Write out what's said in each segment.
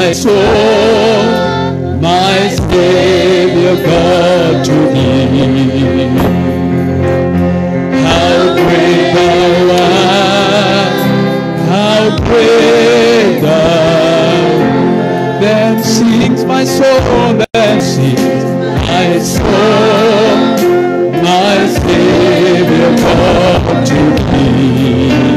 my soul, my Savior God to thee. How great thou art, how great thou Then sings my soul, then sings my soul, my Savior God to thee.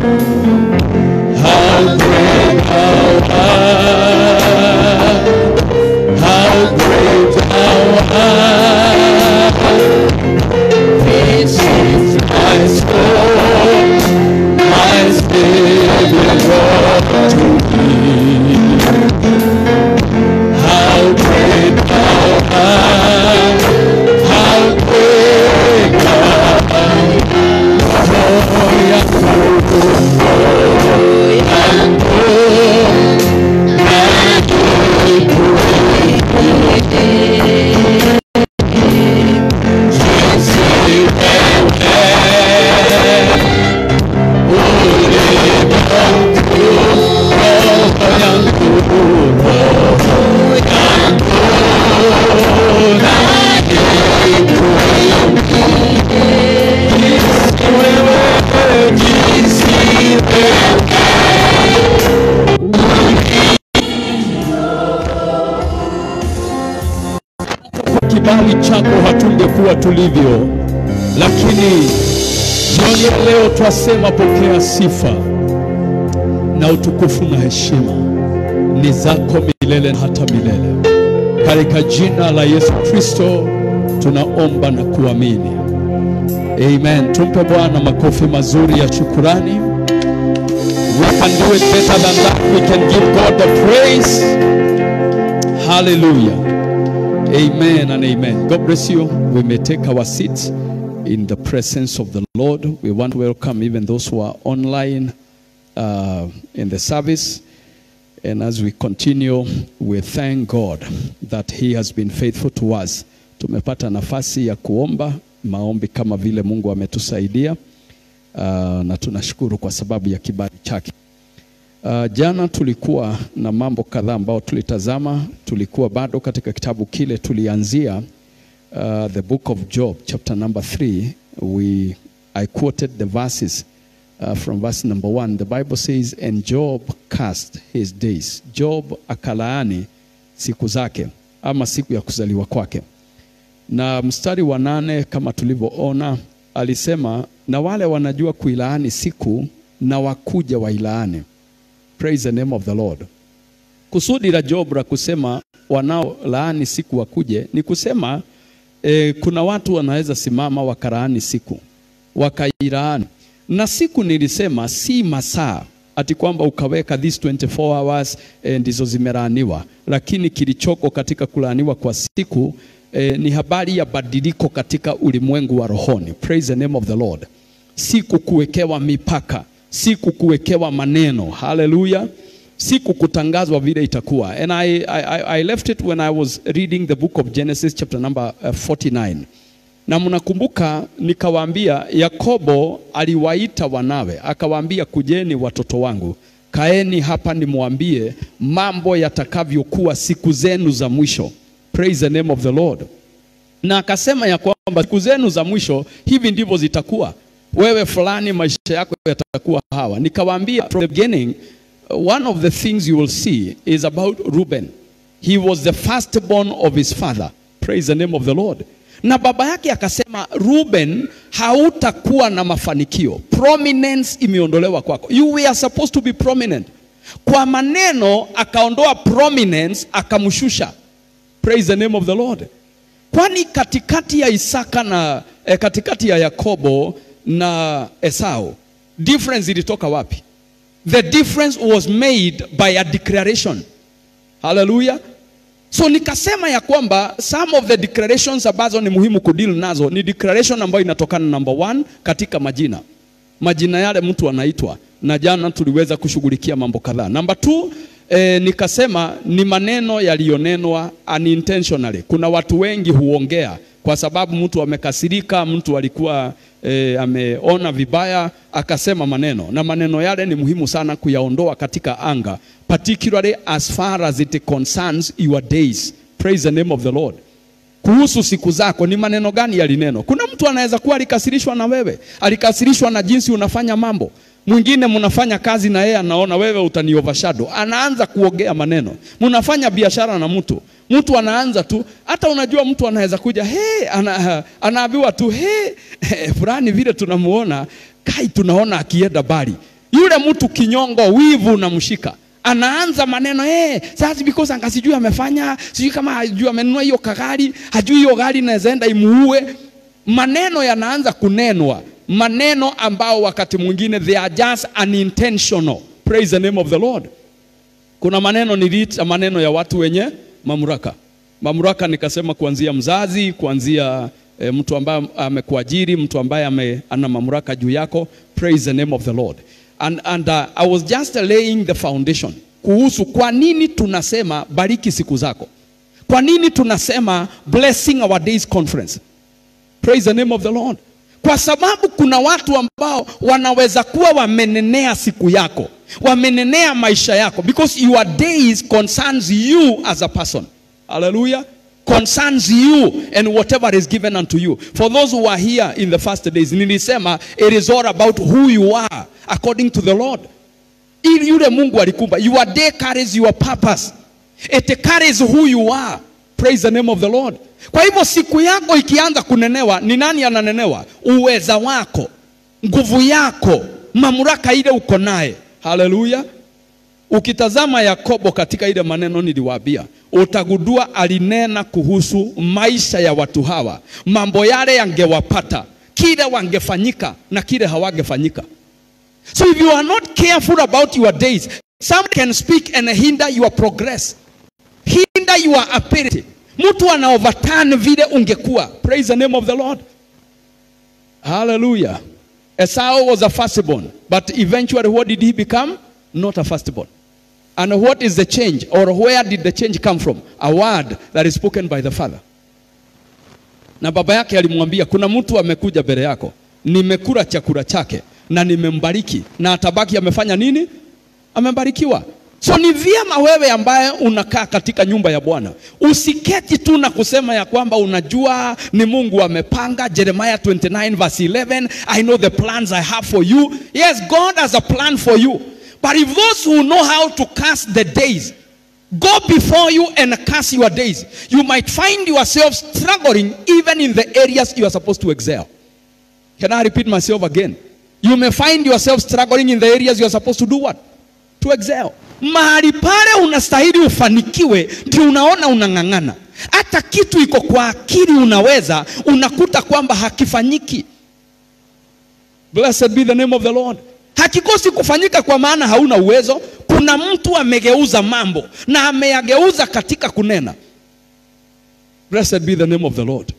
How great thou art, how great thou art. This is my soul, my Savior God to thee. How great thou art, how great thou art. Oh, yeah, oh, and oh, and kibali chako hatungekuwa tulivyo, lakini jioni ya leo twasema, pokea sifa na utukufu na heshima ni zako milele na hata milele, katika jina la Yesu Kristo tunaomba na kuamini, amen. Tumpe Bwana makofi mazuri ya shukurani. We can do it better than that. We can give God the praise. Hallelujah. Amen and amen. God bless you. We may take our seats in the presence of the Lord. We want to welcome even those who are online uh, in the service. And as we continue, we thank God that He has been faithful to us. Tumepata nafasi ya kuomba maombi kama vile Mungu ametusaidia. Uh, na tunashukuru kwa sababu ya kibali chake. Uh, jana tulikuwa na mambo kadhaa ambayo tulitazama. Tulikuwa bado katika kitabu kile tulianzia, uh, the book of Job chapter number 3 we I quoted the verses uh, from verse number 1 the Bible says and Job cast his days Job akalaani siku zake ama siku ya kuzaliwa kwake na mstari wa nane kama tulivyoona alisema na wale wanajua kuilaani siku na wakuja wailaani Praise the name of the Lord. Kusudi la Job la kusema wanaolaani siku wakuje ni kusema eh, kuna watu wanaweza simama wakalaani siku wakailaani, na siku nilisema si masaa ati kwamba ukaweka this 24 hours eh, ndizo zimelaaniwa, lakini kilichoko katika kulaaniwa kwa siku eh, ni habari ya badiliko katika ulimwengu wa rohoni. Praise the name of the Lord. Si kukuwekewa mipaka si kukuwekewa maneno haleluya si kukutangazwa vile itakuwa and I, I, I left it when I was reading the book of Genesis chapter number uh, 49 na mnakumbuka nikawaambia Yakobo aliwaita wanawe akawaambia kujeni watoto wangu kaeni hapa nimwambie mambo yatakavyokuwa siku zenu za mwisho praise the name of the Lord na akasema ya kwamba siku zenu za mwisho hivi ndivyo zitakuwa wewe fulani maisha yako yatakuwa hawa. Nikawaambia from the beginning, one of the things you will see is about Reuben. He was the firstborn of his father. Praise the name of the Lord. Na baba yake akasema, Reuben, hautakuwa na mafanikio. Prominence imeondolewa kwako. You were supposed to be prominent. Kwa maneno akaondoa prominence akamshusha. Praise the name of the Lord. Kwani katikati ya Isaka na eh, katikati ya Yakobo na Esau, difference ilitoka wapi? The difference was made by a declaration. Hallelujah. So nikasema ya kwamba some of the declarations ambazo ni muhimu kudeal nazo ni declaration ambayo inatokana number one katika majina, majina yale mtu anaitwa, na jana tuliweza kushughulikia mambo kadhaa. Number two, eh, nikasema ni maneno yaliyonenwa unintentionally. Kuna watu wengi huongea kwa sababu mtu amekasirika, mtu alikuwa e, ameona vibaya akasema maneno, na maneno yale ni muhimu sana kuyaondoa katika anga, particularly as far as it concerns your days. Praise the name of the Lord. Kuhusu siku zako, ni maneno gani yalinenwa? Kuna mtu anaweza kuwa alikasirishwa na wewe, alikasirishwa na jinsi unafanya mambo. Mwingine mnafanya kazi na yeye anaona wewe utani overshadow, anaanza kuogea maneno. Mnafanya biashara na mtu, mtu anaanza tu, hata unajua mtu anaweza kuja he, ana, anaambiwa tu he, fulani vile tunamuona kai, tunaona akienda bali. Yule mtu kinyongo, wivu unamshika anaanza maneno eh, sasa because anga sijui amefanya sijui kama hajui amenunua hiyo kagari, hajui hiyo gari inaweza enda imuue. Maneno yanaanza kunenwa, maneno ambao wakati mwingine they are just unintentional. Praise the name of the Lord. Kuna maneno niliita maneno ya watu wenye mamlaka. Mamlaka nikasema kuanzia mzazi, kuanzia e, mtu ambaye amekuajiri, mtu ambaye ame, ana mamlaka juu yako. Praise the name of the Lord. And, and uh, I was just laying the foundation kuhusu kwa nini tunasema bariki siku zako. Kwa nini tunasema blessing our days conference. Praise the name of the Lord. Kwa sababu kuna watu ambao wanaweza kuwa wamenenea siku yako, wamenenea maisha yako because your days concerns you as a person. Hallelujah. Concerns you and whatever is given unto you. For those who are here in the first days, nilisema it is all about who you are according to the Lord. Ili yule Mungu alikumba. Your day carries your purpose. It carries who you are. Praise the name of the Lord. Kwa hivyo siku yako ikianza kunenewa, ni nani ananenewa? Uweza wako, nguvu yako, mamlaka ile uko naye. Haleluya. Ukitazama Yakobo katika ile maneno niliwaambia, utagundua alinena kuhusu maisha ya watu hawa, mambo yale yangewapata, kile wangefanyika na kile hawangefanyika. So if you are not careful about your days, some can speak and hinder your progress, hinder your ability. Mtu ana overturn vile ungekuwa. Praise the name of the Lord. Hallelujah. Esau was a firstborn, but eventually what did he become? Not a firstborn. And what is the change, or where did the change come from? A word that is spoken by the father. Na baba yake alimwambia, kuna mtu amekuja mbele yako, nimekula chakula chake na nimembariki, na atabaki amefanya nini? Amebarikiwa. So ni vyema wewe ambaye unakaa katika nyumba ya Bwana usiketi tu na kusema ya kwamba unajua ni Mungu amepanga. Jeremiah 29 verse 11, I know the plans I have for you. Yes, God has a plan for you. But if those who know how to cast the days go before you and cast your days, you might find yourself struggling even in the areas you are supposed to excel. Can I repeat myself again? You may find yourself struggling in the areas you are supposed to do what? To excel. Mahali pale unastahili ufanikiwe, ndio unaona unang'ang'ana. Hata kitu iko kwa akili unaweza, unakuta kwamba hakifanyiki. Blessed be the name of the Lord. Hakikosi kufanyika kwa maana hauna uwezo. Kuna mtu amegeuza mambo na ameyageuza katika kunena. Blessed be the name of the Lord.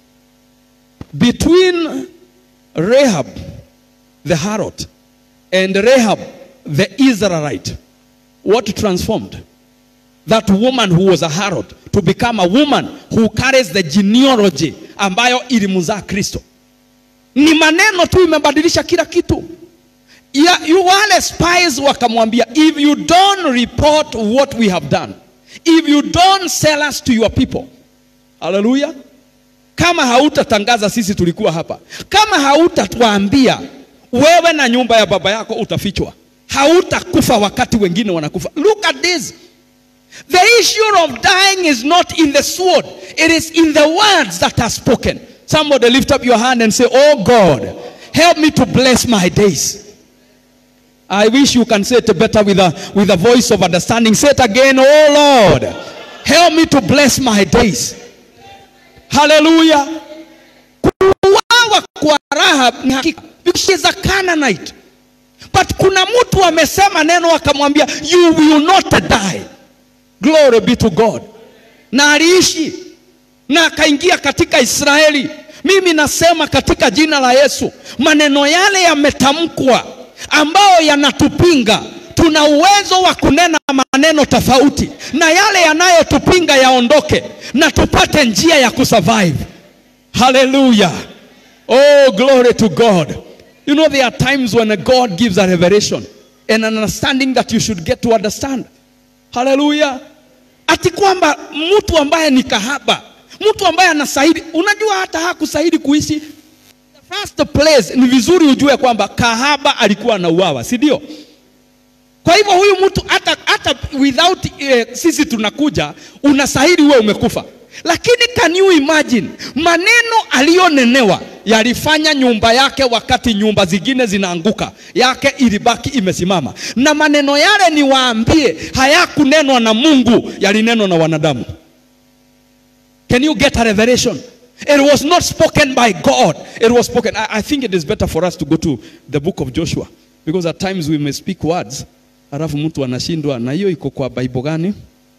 Between Rahab the harlot and Rahab the Israelite, what transformed? That woman who was a harlot to become a woman who carries the genealogy ambayo ilimzaa Kristo. Ni maneno tu imebadilisha kila kitu. Ya, yu wale spies wakamwambia, if you don't report what we have done, if you don't sell us to your people, haleluya, kama hautatangaza sisi tulikuwa hapa, kama hautatuambia wewe na nyumba ya baba yako utafichwa, hautakufa wakati wengine wanakufa. Look at this. The issue of dying is not in the sword, it is in the words that are spoken. Somebody lift up your hand and say, Oh God, help me to bless my days. I wish you can say it better with a, with a voice of understanding. Say it again, Oh Lord, help me to bless my days. Hallelujah. Kuuawa kwa Rahab ni hakika because she is a Canaanite. But kuna mtu amesema neno akamwambia you will not die. Glory be to God. Na aliishi na akaingia katika Israeli. Mimi nasema katika jina la Yesu, maneno yale yametamkwa ambayo yanatupinga, tuna uwezo wa kunena maneno tofauti, na yale yanayotupinga yaondoke, na tupate njia ya kusurvive. Haleluya! Oh, glory to God. You know, there are times when God gives a revelation and an understanding that you should get to understand. Hallelujah. Ati kwamba mtu ambaye ni kahaba, mtu ambaye anastahili, unajua hata hakustahili kuishi. The first place ni vizuri ujue kwamba kahaba alikuwa anauawa, si ndio? Kwa hivyo huyu mtu hata, hata without eh, sisi tunakuja unastahili uwe umekufa. Lakini can you imagine maneno aliyonenewa yalifanya nyumba yake, wakati nyumba zingine zinaanguka, yake ilibaki imesimama, na maneno yale niwaambie, hayakunenwa na Mungu, yalinenwa na wanadamu. Can you get a revelation? It was not spoken by God. It was spoken. I, I think it is better for us to go to the book of Joshua because at times we may speak words alafu mtu anashindwa na hiyo iko kwa Bible gani?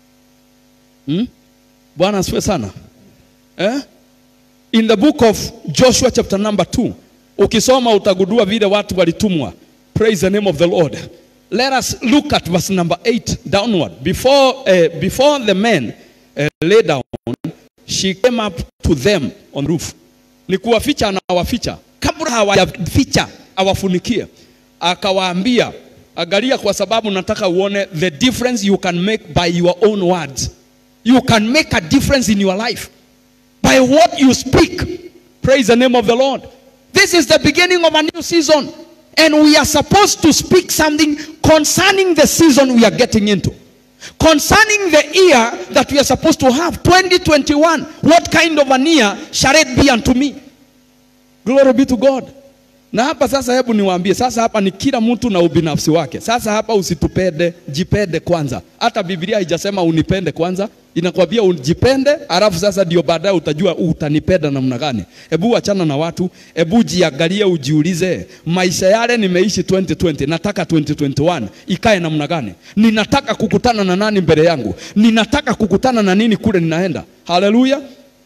Hmm? Bwana asifiwe sana. Eh? In the book of Joshua chapter number 2 ukisoma utagundua vile watu walitumwa. Praise the name of the Lord. Let us look at verse number 8 downward. Before, uh, before the men uh, lay down, she came up to them on the roof. Ni kuwaficha anawaficha. Kabla hawajaficha awafunikie. Akawaambia, angalia kwa sababu nataka uone the difference you can make by your own words. You can make a difference in your life by what you speak. Praise the name of the Lord. This is the beginning of a new season. And we are supposed to speak something concerning the season we are getting into. Concerning the year that we are supposed to have, 2021. What kind of an year shall it be unto me? Glory be to God. Na hapa sasa, hebu niwaambie sasa, hapa ni kila mtu na ubinafsi wake. Sasa hapa usitupende, jipende kwanza. Hata Biblia haijasema unipende kwanza, inakwambia ujipende, alafu sasa ndio baadaye utajua utanipenda namna gani. Hebu achana na watu, hebu jiangalie, ujiulize, maisha yale nimeishi 2020, nataka 2021 ikae namna gani? Ninataka kukutana na nani mbele yangu? Ninataka kukutana na nini kule ninaenda? Haleluya!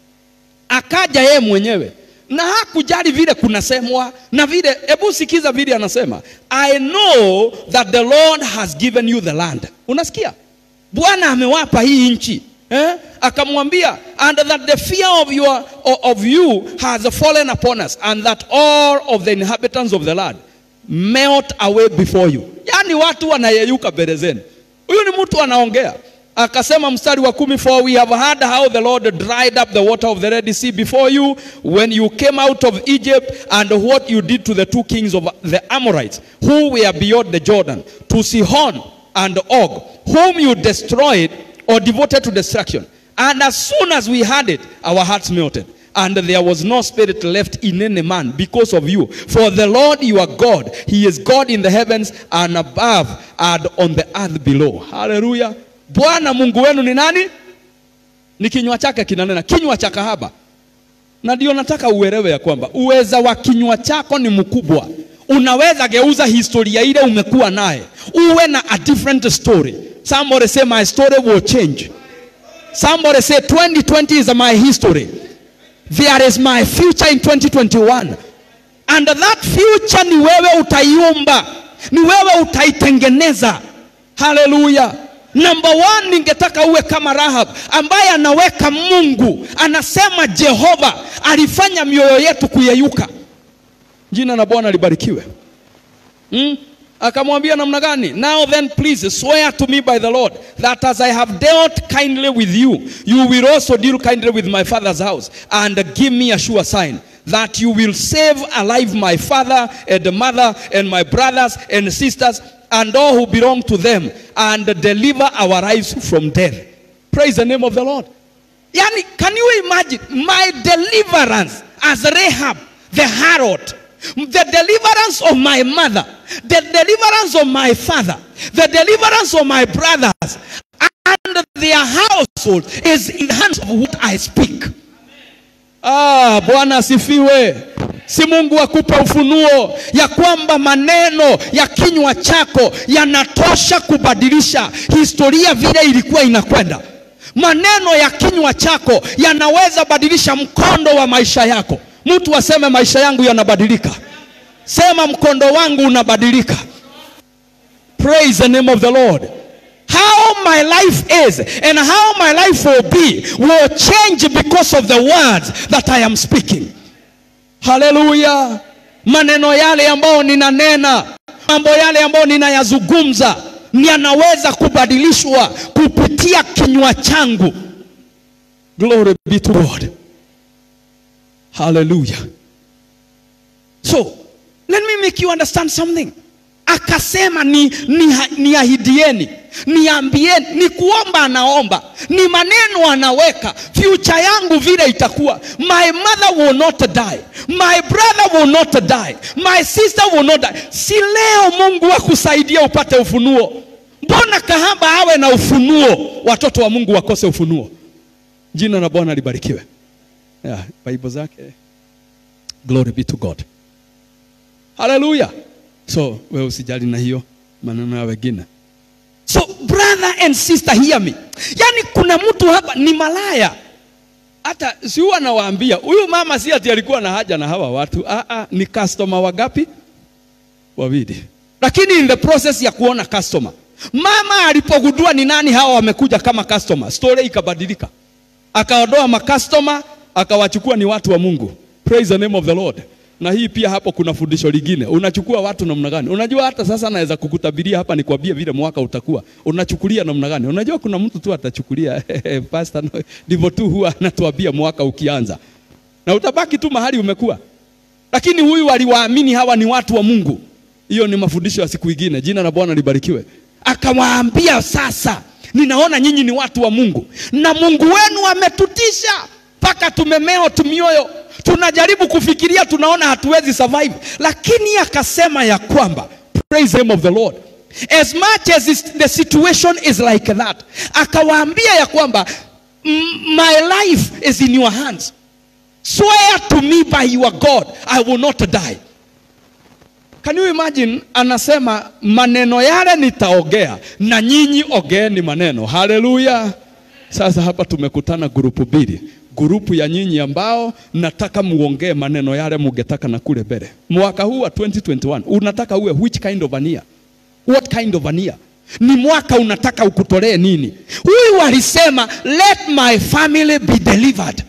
Akaja yeye mwenyewe na hakujali vile kunasemwa na vile. Hebu sikiza vile anasema, I know that the Lord has given you the land. Unasikia, Bwana amewapa hii nchi eh? Akamwambia and that the fear of, your, of you has fallen upon us and that all of the inhabitants of the land melt away before you. Yani watu wanayeyuka mbele zenu. Huyu ni mtu anaongea akasema mstari wa kumi for we have heard how the Lord dried up the water of the Red Sea before you when you came out of Egypt and what you did to the two kings of the Amorites who were beyond the Jordan to Sihon and Og whom you destroyed or devoted to destruction and as soon as we heard it our hearts melted and there was no spirit left in any man because of you. For the Lord your God, He is God in the heavens and above and on the earth below. Hallelujah. Bwana Mungu wenu ni nani? Ni kinywa chake kinanena, kinywa cha kahaba. Na ndio nataka uelewe ya kwamba uweza wa kinywa chako ni mkubwa. Unaweza geuza historia ile umekuwa naye, uwe na a different story. Somebody say my story will change. Somebody say 2020 is my history. There is my future in 2021. And that future ni wewe utaiumba, ni wewe utaitengeneza. Haleluya. Number one, ningetaka uwe kama Rahab ambaye anaweka Mungu, anasema Jehova alifanya mioyo yetu kuyeyuka. Jina la Bwana libarikiwe. Hmm? Akamwambia namna gani? Now then please swear to me by the Lord that as I have dealt kindly with you, you will also deal kindly with my father's house and give me a sure sign that you will save alive my father and mother and my brothers and sisters and all who belong to them and deliver our lives from death. Praise the name of the Lord. Yani, can you imagine my deliverance as Rahab, the harlot, the deliverance of my mother, the deliverance of my father, the deliverance of my brothers, and their household is in the hands of what I speak. Ah, Bwana asifiwe. Si Mungu akupe ufunuo ya kwamba maneno ya kinywa chako yanatosha kubadilisha historia vile ilikuwa inakwenda. Maneno ya kinywa chako yanaweza badilisha mkondo wa maisha yako. Mtu aseme maisha yangu yanabadilika. Sema mkondo wangu unabadilika. Praise the name of the Lord. How my life is and how my life will be will change because of the words that I am speaking. haleluya maneno yale ambayo ninanena mambo yale ambayo ninayazungumza yanaweza kubadilishwa kupitia kinywa changu glory be to god hallelujah so let me make you understand something akasema ni, ni, ni ahidieni niambieni ni kuomba anaomba ni maneno anaweka future yangu vile itakuwa my mother will not die my brother will not die my sister will not die si leo mungu akusaidia upate ufunuo mbona kahaba awe na ufunuo watoto wa mungu wakose ufunuo jina la bwana libarikiwe yeah, bible zake glory be to god haleluya so wewe usijali na hiyo maneno ya wengine so brother and sister hear me yaani kuna mtu hapa ni malaya hata si huwa nawaambia huyu mama si ati alikuwa na haja na hawa watu ah, ah, ni customer wagapi wawili lakini in the process ya kuona customer mama alipogundua ni nani hawa wamekuja kama customer story ikabadilika akaondoa makastoma akawachukua ni watu wa mungu praise the name of the lord na hii pia hapo kuna fundisho lingine unachukua watu namna gani unajua hata sasa naweza kukutabiria hapa nikwambie vile mwaka utakuwa unachukulia namna gani unajua kuna mtu tu atachukulia pastor no, ndivyo tu huwa anatuambia mwaka ukianza na utabaki tu mahali umekuwa lakini huyu aliwaamini hawa ni watu wa mungu hiyo ni mafundisho ya siku ingine jina la bwana libarikiwe akawaambia sasa ninaona nyinyi ni watu wa mungu na mungu wenu ametutisha mpaka tumemeo tumioyo tunajaribu kufikiria tunaona hatuwezi survive lakini akasema ya kwamba praise the name of the lord as much as is, the situation is like that akawaambia ya kwamba my life is in your hands swear to me by your god i will not die Can you imagine anasema maneno yale nitaongea na nyinyi ogeeni maneno. Haleluya. Sasa hapa tumekutana grupu mbili. Grupu ya nyinyi ambao nataka muongee maneno yale mungetaka na kule mbele. Mwaka huu wa 2021 unataka uwe which kind of an year? What kind of an year? Ni mwaka unataka ukutolee nini? Huyu alisema let my family be delivered.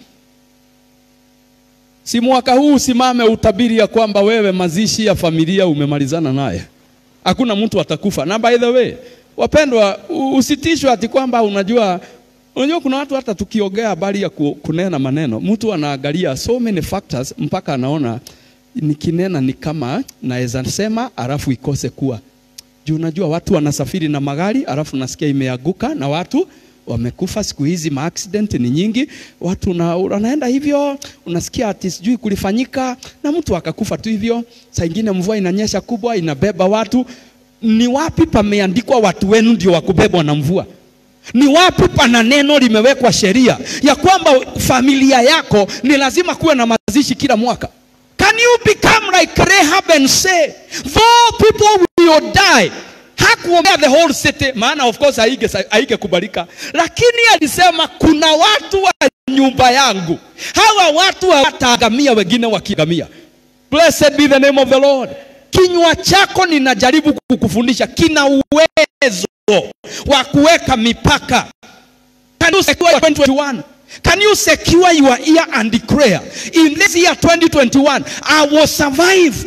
Si mwaka huu usimame utabiri ya kwamba wewe mazishi ya familia umemalizana naye. Hakuna mtu atakufa. Na by the way, wapendwa, usitishwe ati kwamba unajua unajua kuna watu hata tukiongea habari ya kunena maneno, mtu anaangalia so many factors mpaka anaona nikinena ni kama naweza sema alafu ikose kuwa. Juu unajua watu wanasafiri na magari alafu nasikia imeanguka na watu wamekufa siku hizi, maaccident ni nyingi, watu na, wanaenda hivyo, unasikia ati sijui kulifanyika na mtu akakufa tu hivyo. Saa ingine mvua inanyesha kubwa, inabeba watu. Ni wapi pameandikwa watu wenu ndio wakubebwa na mvua? Ni wapi pana neno limewekwa sheria ya kwamba familia yako ni lazima kuwe na mazishi kila mwaka? Can you become like Rahab and say, though people will die hakuombea the whole city, maana of course haige haingekubalika, lakini alisema kuna watu wa nyumba yangu, hawa watu hawataangamia, wengine wakiangamia. Blessed be the name of the Lord. Kinywa chako ninajaribu kukufundisha kina uwezo wa kuweka mipaka. Can you secure 2021? Can you secure your ear and declare in this year 2021 I will survive?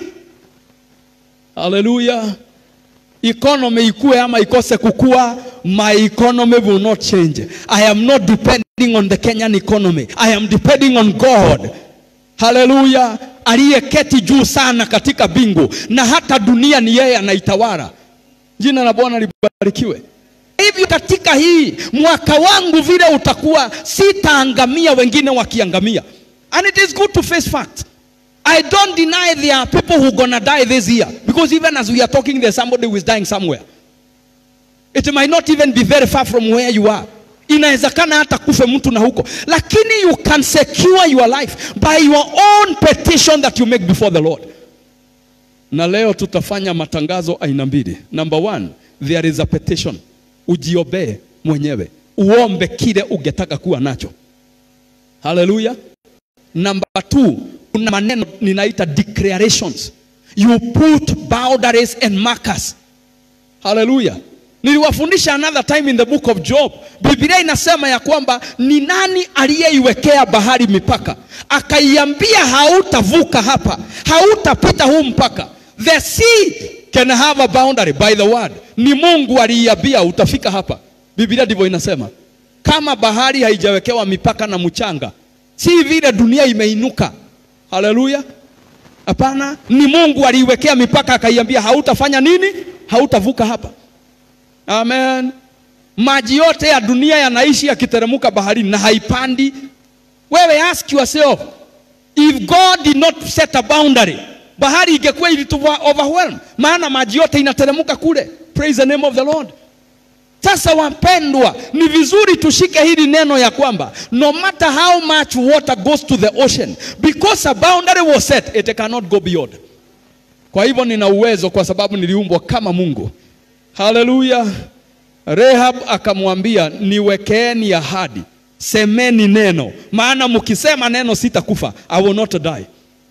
Hallelujah economy ikue ama ikose kukua, my economy will not change. I am not depending on the Kenyan economy. I am depending on God. Haleluya, aliyeketi juu sana katika bingu na hata dunia ni yeye anaitawala. Jina la Bwana libarikiwe. Hivyo katika hii mwaka wangu vile utakuwa, sitaangamia wengine wakiangamia, and it is good to face facts. I don't deny there are people who gonna die this year because even as we are talking there's somebody who is dying somewhere. It might not even be very far from where you are. Inawezekana hata kufe mtu na huko, lakini you can secure your life by your own petition that you make before the Lord. Na leo tutafanya matangazo aina mbili. Number one, there is a petition. Ujiobee mwenyewe, uombe kile ungetaka kuwa nacho. Hallelujah. Number two, kuna maneno ninaita declarations. You put boundaries and markers. Hallelujah. Niliwafundisha another time in the book of Job. Biblia inasema ya kwamba ni nani aliyeiwekea bahari mipaka, akaiambia hautavuka hapa, hautapita huu mpaka. The sea can have a boundary by the word. Ni Mungu aliiambia utafika hapa. Biblia ndivyo inasema. Kama bahari haijawekewa mipaka na mchanga, si vile dunia imeinuka. Haleluya! Hapana, ni Mungu aliiwekea mipaka, akaiambia hautafanya nini, hautavuka hapa. Amen. Maji yote ya dunia yanaishi yakiteremka baharini na haipandi. Wewe ask yourself, if God did not set a boundary, bahari ingekuwa ilitu overwhelm, maana maji yote inateremka kule. Praise the name of the Lord. Sasa wapendwa, ni vizuri tushike hili neno ya kwamba no matter how much water goes to the ocean because a boundary was set it cannot go beyond. Kwa hivyo nina uwezo kwa sababu niliumbwa kama Mungu. Haleluya. Rehab akamwambia niwekeeni ahadi, semeni neno, maana mkisema neno sitakufa, I will not die.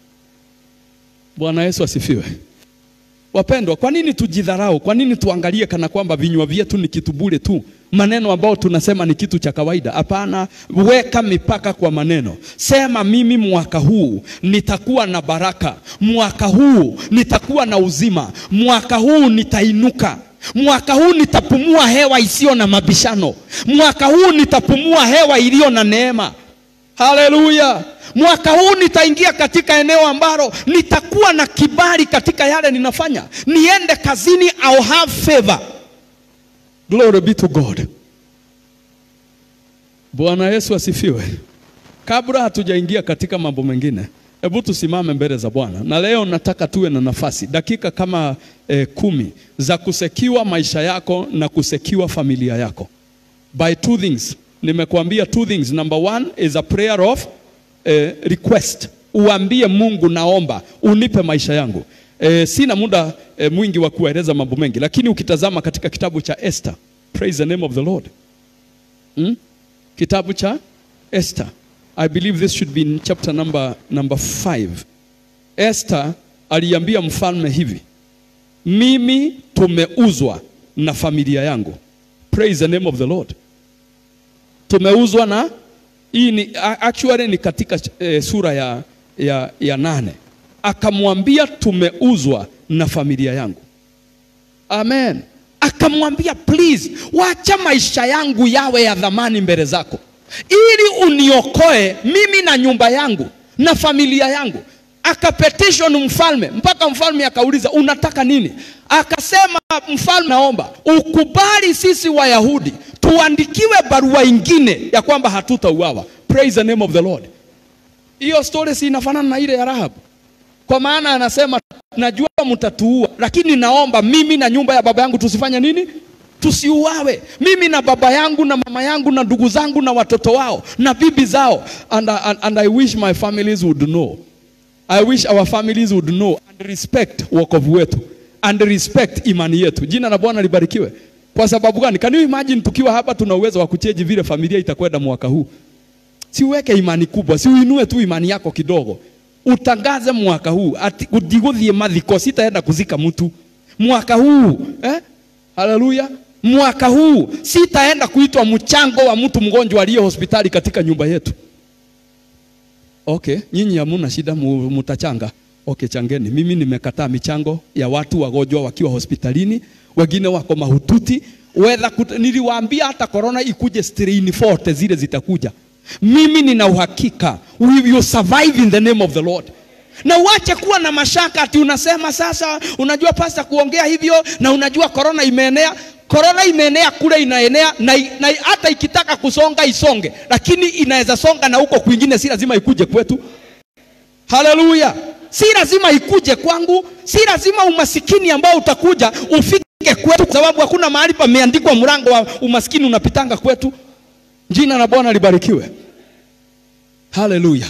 Bwana Yesu asifiwe. Wapendwa, kwa nini tujidharau? Kwa nini tuangalie kana kwamba vinywa vyetu ni kitu bure tu, maneno ambayo tunasema ni kitu cha kawaida? Hapana, weka mipaka kwa maneno. Sema mimi mwaka huu nitakuwa na baraka, mwaka huu nitakuwa na uzima, mwaka huu nitainuka mwaka huu nitapumua hewa isiyo na mabishano, mwaka huu nitapumua hewa iliyo na neema. Haleluya! Mwaka huu nitaingia katika eneo ambalo nitakuwa na kibali katika yale ninafanya. Niende kazini, I'll have favor. Glory be to God. Bwana Yesu asifiwe. Kabla hatujaingia katika mambo mengine, hebu tusimame mbele za Bwana, na leo nataka tuwe na nafasi dakika kama eh, kumi za kusekiwa maisha yako na kusekiwa familia yako by two things. Nimekuambia two things. Number one is a prayer of eh, request. Uambie Mungu, naomba unipe maisha yangu. Eh, sina muda eh, mwingi wa kueleza mambo mengi, lakini ukitazama katika kitabu cha Esther, praise the name of the Lord hmm? Kitabu cha Esther I believe this should be in chapter number, number five. Esther aliambia mfalme hivi, mimi tumeuzwa na familia yangu. Praise the name of the Lord. Tumeuzwa na hii ni actually ni katika eh, sura ya, ya, ya nane. Akamwambia tumeuzwa na familia yangu. Amen. Akamwambia please, wacha maisha yangu yawe ya dhamani mbele zako ili uniokoe mimi na nyumba yangu na familia yangu. Akapetition mfalme, mpaka mfalme akauliza unataka nini? Akasema mfalme, naomba ukubali sisi Wayahudi tuandikiwe barua ingine ya kwamba hatutauawa. Praise the name of the Lord. Hiyo story si inafanana na ile ya Rahabu, kwa maana anasema najua mtatuua, lakini naomba mimi na nyumba ya baba yangu tusifanye nini? tusiuawe, mimi na baba yangu na mama yangu na ndugu zangu na watoto wao na bibi zao. And, and, and I wish my families would know. I wish our families would know and respect wokovu wetu and respect imani yetu. Jina la Bwana libarikiwe. Kwa sababu gani? Can you imagine tukiwa hapa tuna uwezo wa kucheji vile familia itakwenda mwaka huu? Si uweke imani kubwa, si uinue tu imani yako kidogo, utangaze mwaka huu ati udigudhie mathiko, sitaenda kuzika mtu mwaka huu eh? Haleluya! mwaka huu sitaenda kuitwa mchango wa mtu mgonjwa aliye hospitali katika nyumba yetu. Okay, nyinyi hamuna shida, mutachanga. Okay, changeni. Mimi nimekataa michango ya watu wagonjwa wakiwa hospitalini, wengine wako mahututi. Whether niliwaambia hata corona ikuje strain 40 zile zitakuja. Mimi nina uhakika we will survive in the name of the Lord. Na uache kuwa na mashaka ati unasema sasa, unajua pasta kuongea hivyo, na unajua korona imeenea. Korona imeenea kule, inaenea na, na hata ikitaka kusonga isonge, lakini inaweza songa na huko kwingine, si lazima ikuje kwetu. Haleluya! Si lazima ikuje kwangu, si lazima umasikini ambao utakuja ufike kwetu, kwa sababu hakuna mahali pameandikwa mlango wa umasikini unapitanga kwetu. Jina la Bwana libarikiwe. Haleluya!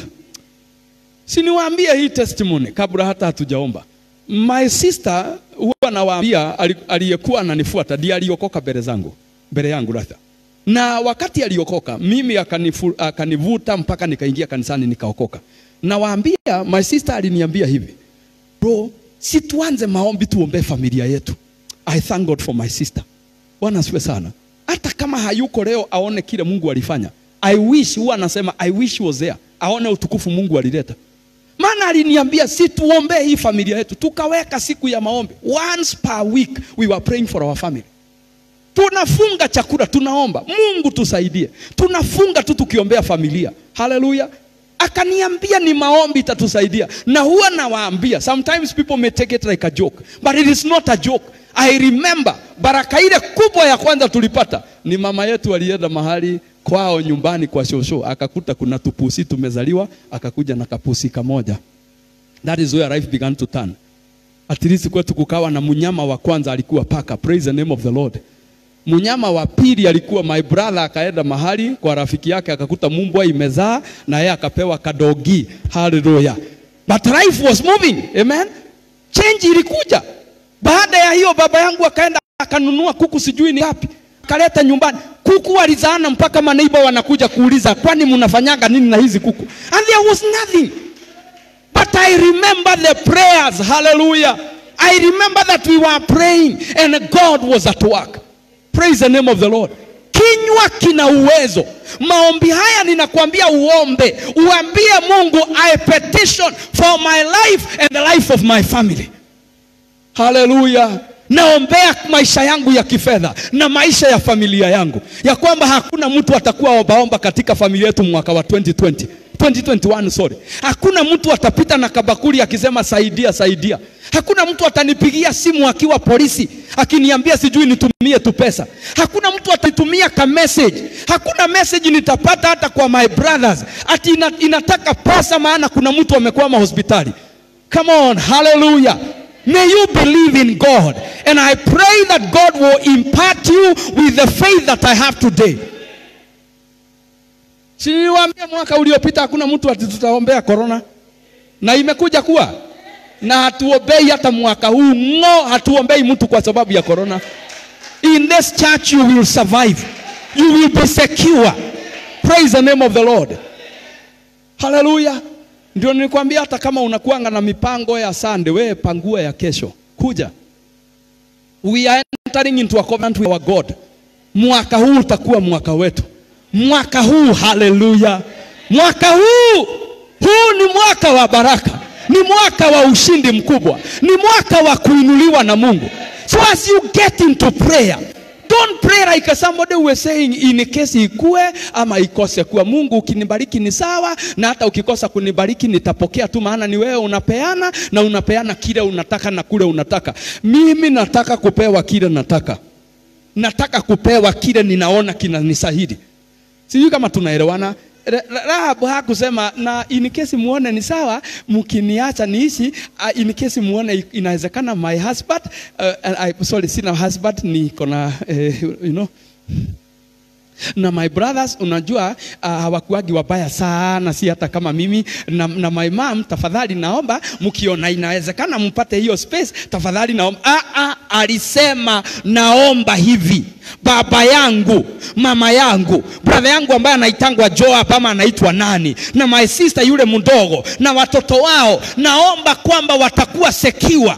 Si niwaambie hii testimony kabla hata hatujaomba. My sister huwa nawaambia, aliyekuwa ananifuata ndiye aliokoka mbele zangu, mbele yangu ratha. Na wakati aliokoka mimi akanifu, akanivuta mpaka nikaingia kanisani nikaokoka. Nawaambia, my sister aliniambia hivi, bro, si tuanze maombi tuombee familia yetu. I thank God for my sister. bwana asifiwe sana hata kama hayuko leo aone kile mungu alifanya i wish huwa anasema i wish he was there aone utukufu mungu alileta maana aliniambia si tuombee hii familia yetu tukaweka siku ya maombi once per week we were praying for our family tunafunga chakula tunaomba mungu tusaidie tunafunga tu tukiombea familia haleluya akaniambia ni maombi itatusaidia na huwa nawaambia sometimes people may take it like a joke but it is not a joke i remember baraka ile kubwa ya kwanza tulipata ni mama yetu alienda mahali kwao nyumbani kwa shosho akakuta kuna tupusi tumezaliwa akakuja na kapusi kamoja that is where life began to turn at least kwetu kukawa na mnyama wa kwanza alikuwa paka praise the name of the lord mnyama wa pili alikuwa my brother akaenda mahali kwa rafiki yake akakuta mumbwa imezaa na yeye akapewa kadogi haleluya but life was moving amen change ilikuja baada ya hiyo baba yangu akaenda akanunua kuku sijui ni wapi akaleta nyumbani kuku walizaana mpaka maneiba wanakuja kuuliza kwani mnafanyaga nini na hizi kuku and there was nothing But I remember the prayers. Hallelujah. I remember that we were praying and God was at work. Praise the name of the Lord. Kinywa kina uwezo. Maombi haya ninakwambia uombe, uambie Mungu I petition for my life and the life of my family. Haleluya. Naombea maisha yangu ya kifedha na maisha ya familia yangu, ya kwamba hakuna mtu atakuwa ombaomba katika familia yetu mwaka wa 2020 2021 sorry. Hakuna mtu atapita na kabakuli akisema saidia saidia. Hakuna mtu atanipigia simu akiwa polisi akiniambia sijui nitumie tu pesa. Hakuna mtu atanitumia ka message. Hakuna message nitapata hata kwa my brothers ati ina, inataka pesa maana kuna mtu amekwama hospitali. Come on, hallelujah. May you believe in God and I pray that God will impart you with the faith that I have today. Siliwaambia mwaka uliopita hakuna mtu ati tutaombea corona, na imekuja kuwa na hatuombei hata mwaka huu ng'o, hatuombei mtu kwa sababu ya corona. In this church you will survive, you will be secure. Praise the name of the Lord. Hallelujah. Ndio nilikwambia hata kama unakuanga na mipango ya Sunday, wewe pangua ya kesho. Kuja. We are entering into a covenant with our God. Mwaka huu utakuwa mwaka wetu mwaka huu haleluya mwaka huu huu ni mwaka wa baraka ni mwaka wa ushindi mkubwa ni mwaka wa kuinuliwa na mungu so as you get into prayer don't pray like somebody was saying in case ikue ama ikose kuwa mungu ukinibariki ni sawa na hata ukikosa kunibariki nitapokea tu maana ni wewe unapeana na unapeana kile unataka na kule unataka mimi nataka kupewa kile nataka nataka kupewa kile ninaona kinanisahidi sijui kama tunaelewana Rahabu hakusema na in case muone ni sawa, mkiniacha niishi. Uh, in case muone inawezekana my husband uh, I, sorry, sina husband niko na uh, you know na my brothers unajua uh, hawakuagi wabaya sana, si hata kama mimi na, na my mom. Tafadhali naomba mkiona inawezekana mpate hiyo space, tafadhali naomba. Ah, ah, alisema naomba hivi baba yangu, mama yangu, brother yangu ambaye anaitangwa Joab ama anaitwa nani, na my sister yule mdogo na watoto wao, naomba kwamba watakuwa secure.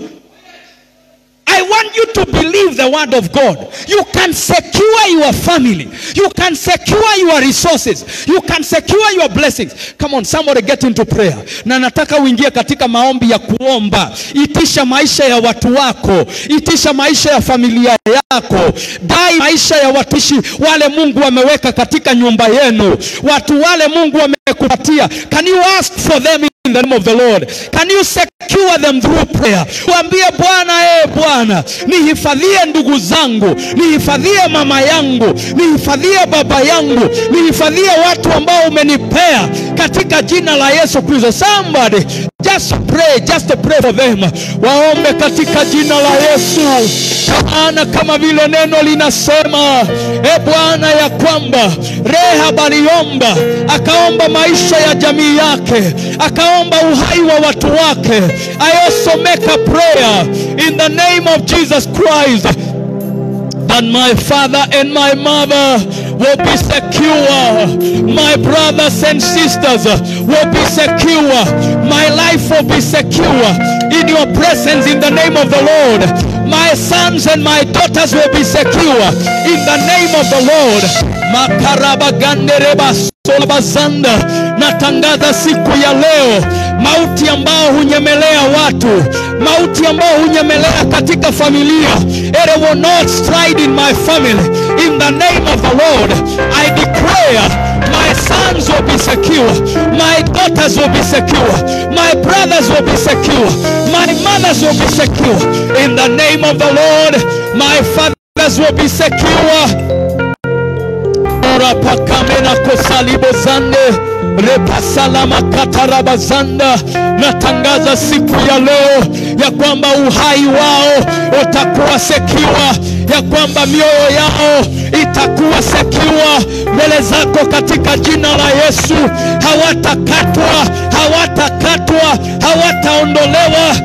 I want you to believe the word of God. You can secure your family. You can secure your resources. You can secure your blessings. Come on, somebody get into prayer. Na nataka uingie katika maombi ya kuomba. Itisha maisha ya watu wako. Itisha maisha ya familia yako. Dai maisha ya watumishi wale Mungu ameweka katika nyumba yenu. Watu wale Mungu amekupatia. Can you ask for them in the name of the Lord? Can you secure them through prayer? Waambie Bwana, eh Bwana, nihifadhie ndugu zangu, nihifadhie mama yangu, nihifadhie baba yangu, nihifadhie watu ambao umenipea katika jina la Yesu Kristo. Somebody just pray, just pray for them. Waombe katika jina la Yesu, maana kama vile neno linasema, e Bwana, ya kwamba Rehab aliomba, akaomba maisha ya jamii yake, akaomba uhai wa watu wake. I also make a prayer in the name of Jesus Christ that my father and my mother will be secure. My brothers and sisters will be secure. My life will be secure in your presence in the name of the Lord. My sons and my daughters will be secure in the name of the Lord. Makarabagandereba solabazanda. Natangaza siku ya leo mauti ambao hunyemelea watu, mauti ambao hunyemelea katika familia. It will not stride in my family. In the name of the Lord, I declare my sons will be secure, my daughters will be secure, my brothers will be secure, my mothers will be secure. In the name of the Lord, my fathers will be secure. Ora pakamena kosalibozande repasalama katarabazanda. Natangaza siku ya leo ya kwamba uhai wao utakuwa sekiwa, ya kwamba mioyo yao itakuwa sekiwa mbele zako katika jina la Yesu. Hawatakatwa, hawatakatwa, hawataondolewa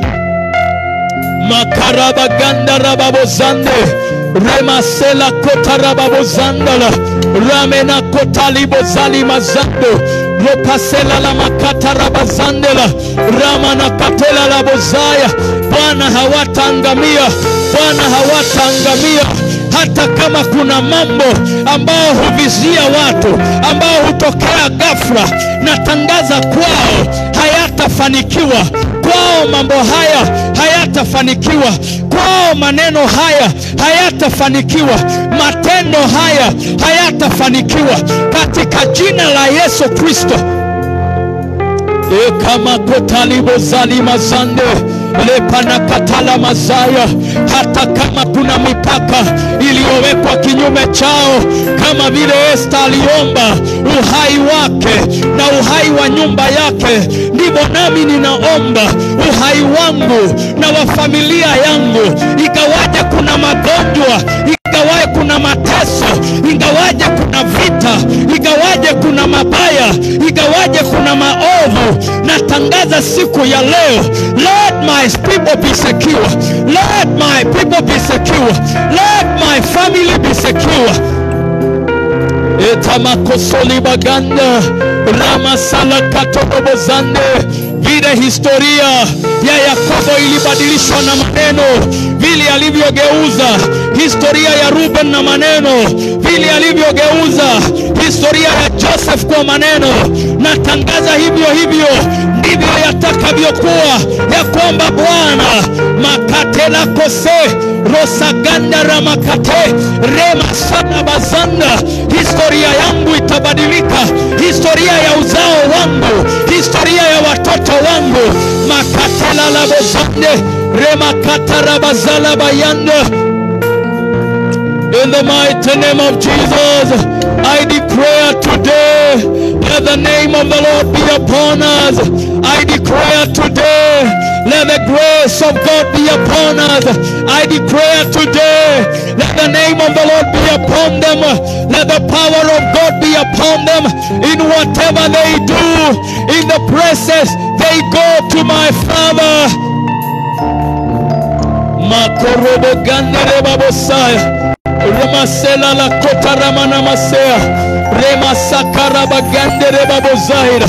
makarabaganda rababozande remasela kotarababozandala ramena kotalibozali mazando ropasela la makata rabazandela ramana katela la bozaya bwana hawataangamia bwana hawataangamia hata kama kuna mambo ambao huvizia watu ambao hutokea ghafla natangaza kwao hayatafanikiwa kwao mambo haya hayatafanikiwa kwao maneno haya hayatafanikiwa matendo haya hayatafanikiwa katika jina la yesu kristo ekamakotalibozalimasande lepanakatala mazaya hata kama kuna mipaka iliyowekwa kinyume chao kama vile esta aliomba uhai wake na uhai wa nyumba yake ndivyo nami ninaomba uhai wangu na wa familia yangu ikawaje kuna magonjwa ingawaje kuna mateso, ingawaje kuna vita, ingawaje kuna mabaya, ingawaje kuna maovu, natangaza siku ya leo, let my people be secure, let my people be secure, let my family be secure etamakosoli baganda ramasala katobobozande vile historia ya yakobo ilibadilishwa na maneno vile alivyogeuza historia ya ruben na maneno vile alivyogeuza historia ya joseph kwa maneno natangaza hivyo hivyo ndivyo yatakavyokuwa ya kwamba bwana makatela kose rosaganda ramakate remasana bazanda historia yangu itabadilika historia ya uzao wangu historia ya watoto wangu makatela labozande remakatarabazala bayanda In the mighty name of Jesus, I declare today, let the name of the Lord be upon us. I declare today, let the grace of God be upon us. I declare today, let the name of the Lord be upon them. Let the power of God be upon them in whatever they do, in the places they go to my Father. Makorobo gandere babosaya. Remasela la kota ramana masea. Remasakara bagandere babozaira.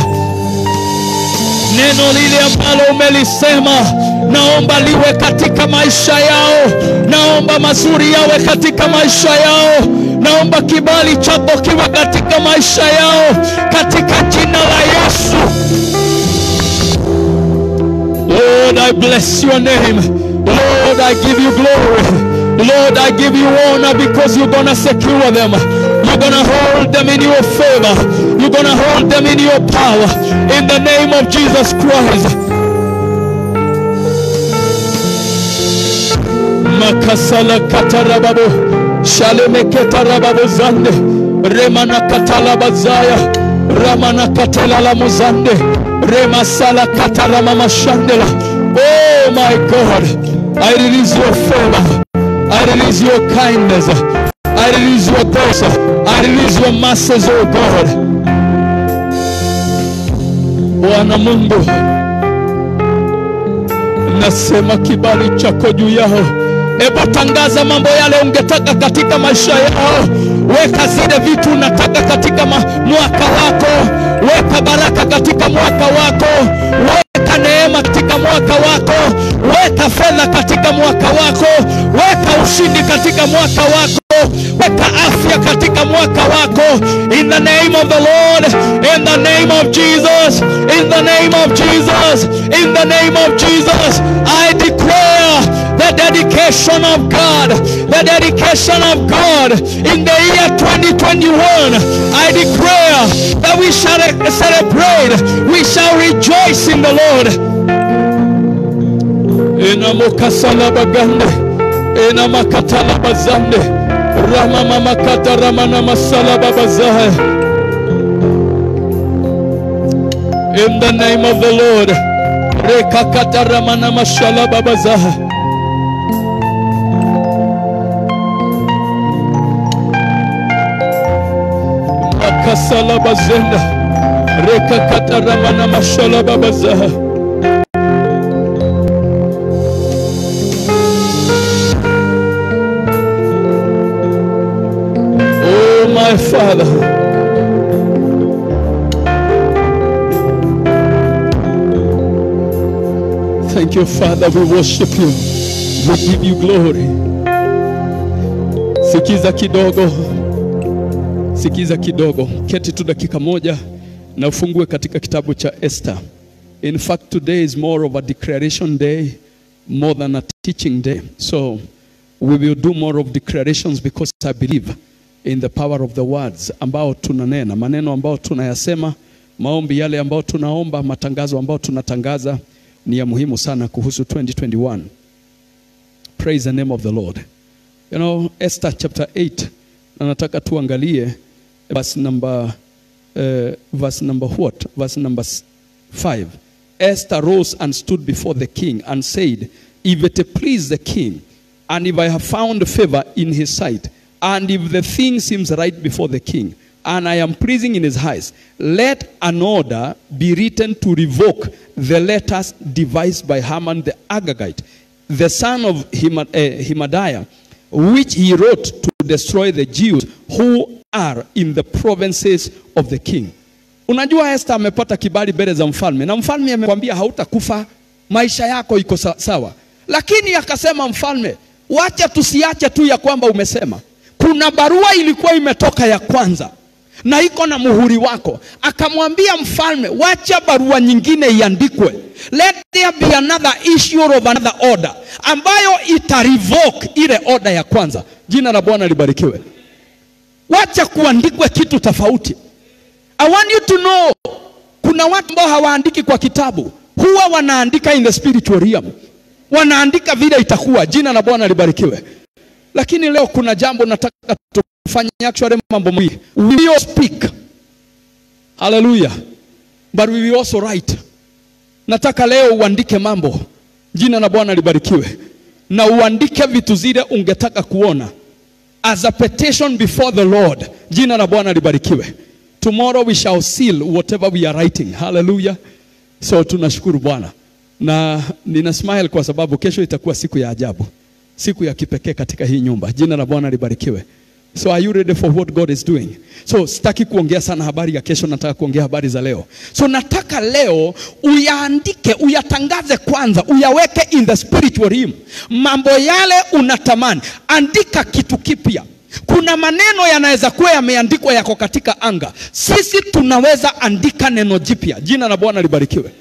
Neno lile ambalo umelisema naomba liwe katika maisha yao, naomba mazuri yawe katika maisha yao, naomba kibali chako kiwe katika maisha yao, katika jina la Yesu. Lord, I bless your name. Lord, I give you glory. Lord, I give you honor because you're gonna secure them. You're gonna hold them in your favor. You're gonna hold them in your power. In the name of Jesus Christ. Makasala katarababo. Shaleme ketarababo zande. Remana katalabazaya. Ramana katalala muzande. Remasala katalama mashandela. Oh my God. I release your favor. I release your kindness. I release your grace. I release your mercies, oh God. Bwana Mungu, nasema kibali chako juu yao. Hebu tangaza mambo yale ungetaka katika maisha yao. Weka zile vitu unataka katika ma- mwaka wako. Weka baraka katika mwaka wako. Weka neema katika mwaka wako. Weka fedha katika mwaka wako. mwaka wako, weka afya katika mwaka wako. In the name of the Lord, in the name of Jesus, in the name of Jesus, in the name of Jesus, I declare the dedication of God, the dedication of God in the year 2021. I declare that we shall celebrate, we shall rejoice in the Lord. Ina mukasala bagande, ina makatala bazande, rama mama kata rama na masala babazahe. In the name of the Lord, rekakata rama na mashala babazahe. Makasala bazenda, rekakata rama na mashala babazahe. Oh, my Father. Thank you, Father. We worship you. We give you glory. Sikiza kidogo, sikiza kidogo, keti tu dakika moja na ufungue katika kitabu cha Esther. In fact, today is more of a declaration day more than a teaching day. So we will do more of declarations because I believe in the power of the words ambao tunanena, maneno ambao tunayasema, maombi yale ambao tunaomba, matangazo ambao tunatangaza ni ya muhimu sana kuhusu 2021. Praise the name of the Lord. You know, Esther chapter 8 na nataka tuangalie verse number uh, verse number what? Verse number 5. Esther rose and stood before the king and said, If it please the king, and if I have found favor in his sight, and if the thing seems right before the king, and I am pleasing in his eyes, let an order be written to revoke the letters devised by Haman the Agagite, the son of Hima- uh, Hemadiah, which he wrote to destroy the Jews who are in the provinces of the king. Unajua Esther amepata kibali mbele za mfalme na mfalme amekwambia hautakufa, maisha yako iko sa- sawa, lakini akasema mfalme, wacha tusiache tu ya kwamba umesema. Kuna barua ilikuwa imetoka ya kwanza na iko na muhuri wako. Akamwambia mfalme, wacha barua nyingine iandikwe, let there be another issue of another order ambayo ita revoke ile order ya kwanza. Jina la Bwana libarikiwe. Wacha kuandikwe kitu tofauti. I want you to know, kuna watu ambao hawaandiki kwa kitabu, huwa wanaandika in the spiritual realm, wanaandika vile itakuwa. Jina la Bwana libarikiwe. Lakini leo kuna jambo nataka tufanye, actually mambo mawili. We will speak, haleluya, but we will also write. Nataka leo uandike mambo, jina la Bwana libarikiwe, na uandike vitu zile ungetaka kuona as a petition before the Lord. Jina la Bwana libarikiwe. Tomorrow we shall seal whatever we are writing. Hallelujah. So tunashukuru Bwana na nina smile kwa sababu kesho itakuwa siku ya ajabu, siku ya kipekee katika hii nyumba. Jina la Bwana libarikiwe. So are you ready for what God is doing? So sitaki kuongea sana habari ya kesho, nataka kuongea habari za leo. So nataka leo uyaandike, uyatangaze kwanza, uyaweke in the spiritual realm. Mambo yale unatamani, andika kitu kipya. Kuna maneno yanaweza kuwa yameandikwa yako katika anga, sisi tunaweza andika neno jipya. Jina la Bwana libarikiwe.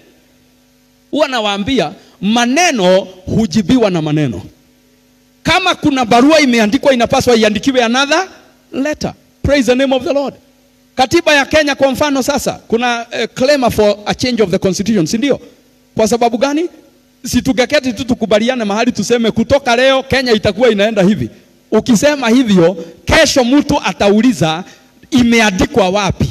Huwa nawaambia maneno hujibiwa na maneno. Kama kuna barua imeandikwa inapaswa iandikiwe another letter. Praise the name of the Lord. Katiba ya Kenya kwa mfano sasa kuna uh, claim for a change of the constitution, si ndio? Kwa sababu gani? Si tungeketi tu tukubaliane mahali tuseme kutoka leo Kenya itakuwa inaenda hivi. Ukisema hivyo, kesho mtu atauliza imeandikwa wapi?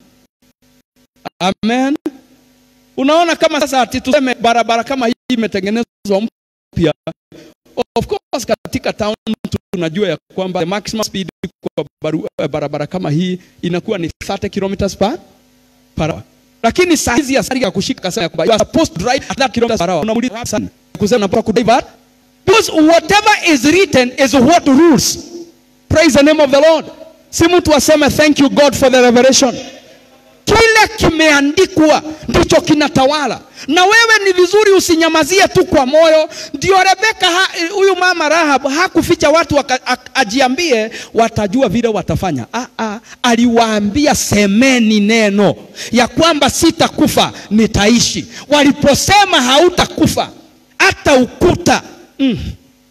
Amen. Unaona kama sasa ati tuseme barabara kama hii imetengenezwa mpya Of course katika town tunajua ya kwamba the maximum speed kwa baru, barabara kama hii inakuwa ni 30 kilometers per per hour. Lakini saa hizi ya sari ya kushika sana ya kwamba you are supposed to drive at that kilometers per hour. Unamuuliza sana kusema unapaswa ku drive at because whatever is written is what rules. Praise the name of the Lord. Si mtu aseme thank you God for the revelation. Kile kile kimeandikwa ndicho kinatawala na wewe ni vizuri usinyamazie tu kwa moyo ndio rebeka ha- huyu mama rahab hakuficha watu waka, a, ajiambie watajua vile watafanya ah, ah, aliwaambia semeni neno ya kwamba sitakufa nitaishi waliposema hautakufa hata ukuta mm.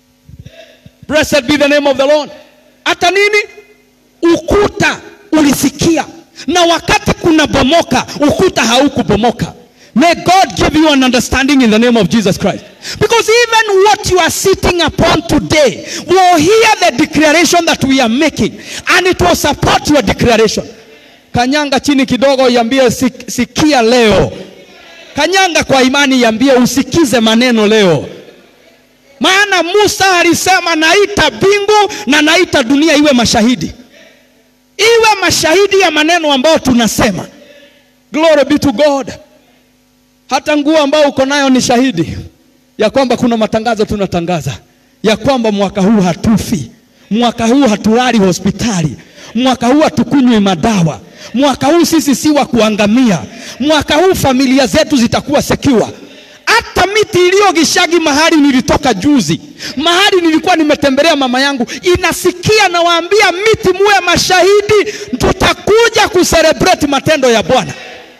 Blessed be the name of the Lord. Hata nini? Ukuta ulisikia, na wakati kuna bomoka, ukuta haukubomoka. May God give you an understanding in the name of Jesus Christ. Because even what you are sitting upon today will hear the declaration that we are making and it will support your declaration. Kanyanga chini kidogo, iambie "Sik- sikia leo. Kanyanga kwa imani, iambie usikize maneno leo. Maana Musa alisema naita mbingu na naita dunia iwe mashahidi, iwe mashahidi ya maneno ambayo tunasema. Glory be to God. Hata nguo ambayo uko nayo ni shahidi ya kwamba kuna matangazo tunatangaza ya kwamba mwaka huu hatufi, mwaka huu hatulali hospitali, mwaka huu hatukunywi madawa, mwaka huu sisi si wa kuangamia, mwaka huu familia zetu zitakuwa secure hata miti iliyo Gishagi mahali nilitoka juzi, mahali nilikuwa nimetembelea mama yangu, inasikia nawaambia, miti muwe mashahidi, tutakuja kuselebrate matendo ya Bwana.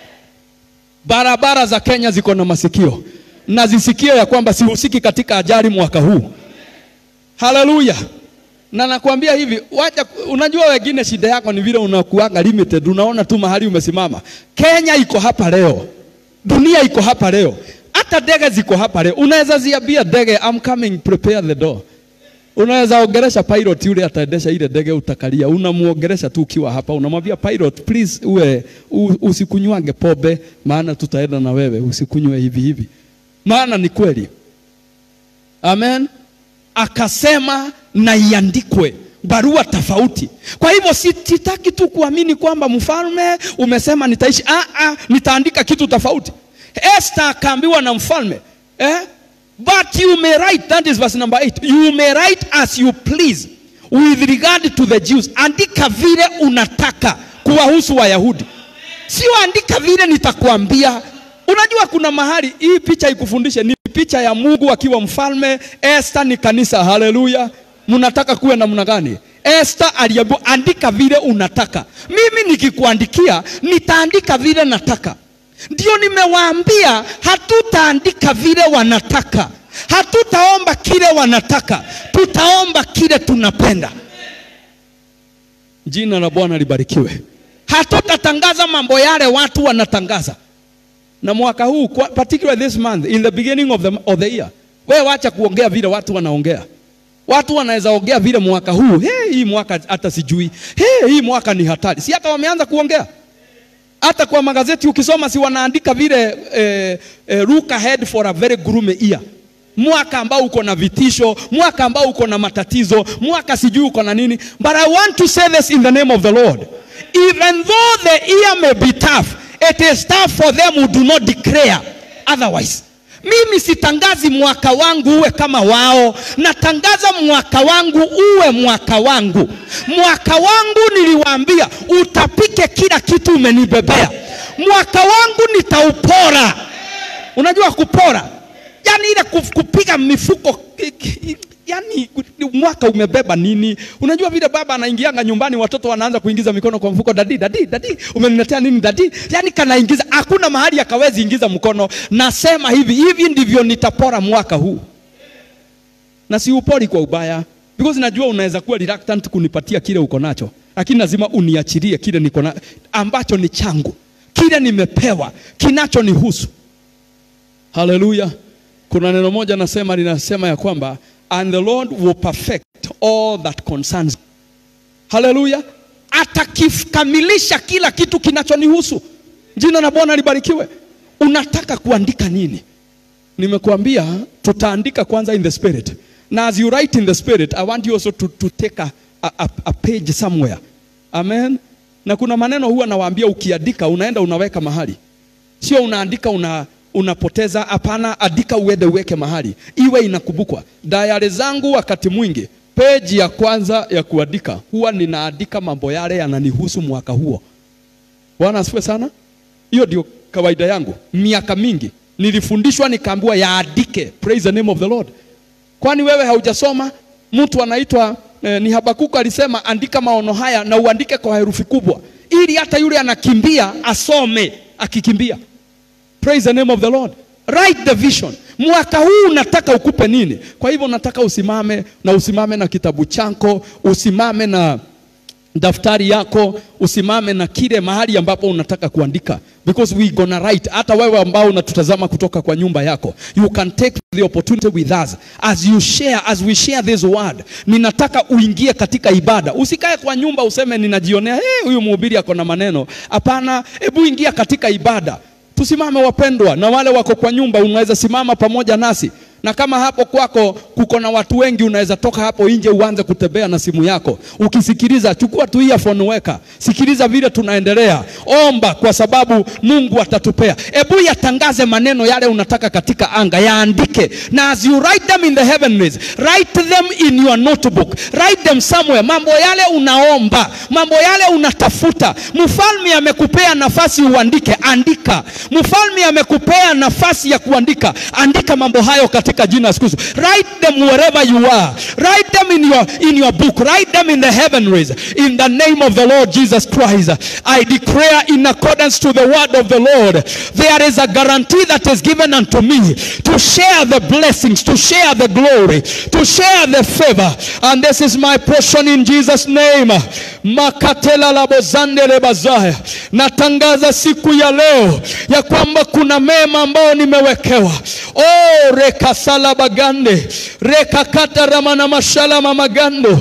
Barabara za Kenya ziko na masikio na zisikie ya kwamba sihusiki katika ajali mwaka huu. Haleluya! Na nakwambia hivi, wacha, unajua wengine shida yako ni vile unakuanga limited, unaona tu mahali umesimama. Kenya iko hapa leo, dunia iko hapa leo, hata ndege ziko hapa leo. Unaweza ziambia ndege I'm coming, prepare the door. Unaweza ongeresha pilot yule ataendesha ile ndege utakalia, unamuongeresha tu ukiwa hapa, unamwambia pilot, please uwe u, usikunywange pombe, maana tutaenda na wewe, usikunywe hivi hivi, maana ni kweli. Amen. Akasema na iandikwe barua tofauti. Kwa hivyo sitaki tu kuamini kwamba mfalme umesema nitaishi. Ah, ah, nitaandika kitu tofauti. Esther akaambiwa na mfalme eh? But you may write, that is verse number 8. You may write as you please with regard to the Jews. Andika vile unataka kuwahusu Wayahudi, sio andika vile nitakwambia. Unajua kuna mahali hii picha ikufundishe, ni picha ya Mungu akiwa mfalme, Esther ni kanisa. Haleluya! Mnataka kuwe namna gani? Esther aliambiwa andika vile unataka. Mimi nikikuandikia nitaandika vile nataka. Ndio nimewaambia hatutaandika vile wanataka, hatutaomba kile wanataka, tutaomba kile tunapenda. Jina la Bwana libarikiwe. Hatutatangaza mambo yale watu wanatangaza. Na mwaka huu kwa- particularly this month in the beginning of the, of the year, wewe wacha kuongea vile watu wanaongea. Watu wanaweza ongea vile mwaka huu, hey, hii mwaka hata sijui, hey, hii mwaka ni hatari. Si hata wameanza kuongea hata kwa magazeti ukisoma, si wanaandika vile eh, eh, look ahead for a very gloomy year, mwaka ambao uko na vitisho, mwaka ambao uko na matatizo, mwaka sijui uko na nini. But I want to say this in the name of the Lord, even though the year may be tough, it is tough for them who do not declare otherwise. Mimi sitangazi mwaka wangu uwe kama wao, natangaza mwaka wangu uwe mwaka wangu. Mwaka wangu niliwaambia, utapike kila kitu umenibebea. Mwaka wangu nitaupora. Unajua kupora, yani ile kuf- kupiga mifuko, yani mwaka umebeba nini? Unajua vile baba anaingianga nyumbani, watoto wanaanza kuingiza mikono kwa mfuko, dadi dadi dadi, umeniletea nini dadi? Yani kanaingiza, hakuna mahali akawezi ingiza mkono. Nasema hivi hivi ndivyo nitapora mwaka huu, na si upori kwa ubaya, because najua unaweza kuwa reluctant kunipatia kile uko nacho, lakini lazima uniachilie kile niko na ambacho ni changu, kile nimepewa, kinachonihusu. Haleluya! Kuna neno moja nasema linasema ya kwamba and the Lord will perfect all that concerns. Haleluya! Atakikamilisha kila kitu kinachonihusu. Jina la Bwana libarikiwe. Unataka kuandika nini? Nimekuambia tutaandika kwanza in the spirit. Na as you write in the spirit, I want you also to, to take a, a, a page somewhere. Amen. Na kuna maneno huwa nawaambia ukiandika unaenda unaweka mahali. Sio unaandika una unapoteza. Hapana, andika uende uweke mahali iwe inakumbukwa. Dayari zangu wakati mwingi, peji ya kwanza ya kuandika huwa ninaandika mambo yale yananihusu mwaka huo. Bwana asifiwe sana. hiyo ndio kawaida yangu miaka mingi nilifundishwa nikaambiwa yaandike praise the name of the lord kwani wewe haujasoma mtu anaitwa eh, ni habakuku alisema andika maono haya na uandike kwa herufi kubwa ili hata yule anakimbia asome akikimbia praise the name of the lord write the vision mwaka huu unataka ukupe nini kwa hivyo nataka usimame na usimame na kitabu chako usimame na daftari yako usimame na kile mahali ambapo unataka kuandika because we gonna write hata wewe ambao unatutazama kutoka kwa nyumba yako you can take the opportunity with us as you share as we share this word ninataka uingie katika ibada usikae kwa nyumba useme ninajionea hey, huyu mhubiri ako na maneno hapana hebu ingia katika ibada tusimame wapendwa na wale wako kwa nyumba unaweza simama pamoja nasi na kama hapo kwako kuko na watu wengi unaweza toka hapo nje uanze kutembea na simu yako ukisikiliza chukua tu earphone weka sikiliza vile tunaendelea omba kwa sababu mungu atatupea hebu yatangaze maneno yale unataka katika anga yaandike na as you write them in the heavenlies write them in your notebook write them somewhere mambo yale unaomba mambo yale unatafuta mfalme amekupea nafasi uandike andika mfalme amekupea nafasi ya kuandika andika mambo hayo katika jina la Yesu Kristo. Write them wherever you are. Write them in your in your book. Write them in the heavenlies. In the name of the Lord Jesus Christ, I declare in accordance to the word of the Lord, there is a guarantee that is given unto me to share the blessings, to share the glory, to share the favor, and this is my portion in Jesus name. Makatela labozande lebazaya. Natangaza siku ya leo ya kwamba kuna mema ambayo nimewekewa. Oh, rekasala bagande rekakata ramana mashala mamagando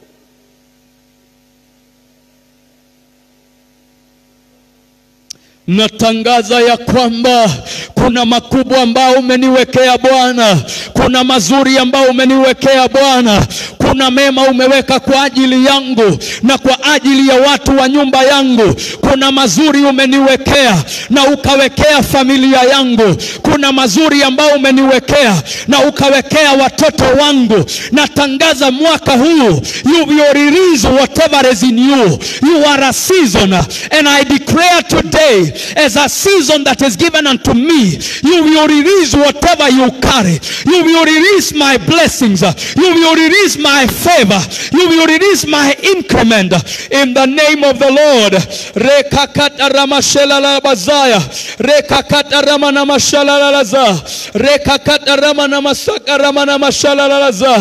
natangaza ya kwamba kuna makubwa ambao umeniwekea Bwana, kuna mazuri ambao umeniwekea Bwana, kuna mema umeweka kwa ajili yangu na kwa ajili ya watu wa nyumba yangu. Kuna mazuri umeniwekea na ukawekea familia yangu. Kuna mazuri ambao umeniwekea na ukawekea watoto wangu. Natangaza mwaka huu, you will release whatever is in you. You are a season and I declare today as a season that is given unto me, you will release whatever you carry. You will release my blessings. You will release my favor. You will release my increment in the name of the Lord. Rekakata ramashela la bazaya. Rekakata ramana mashala la laza. Rekakata ramana masaka ramana mashala la laza.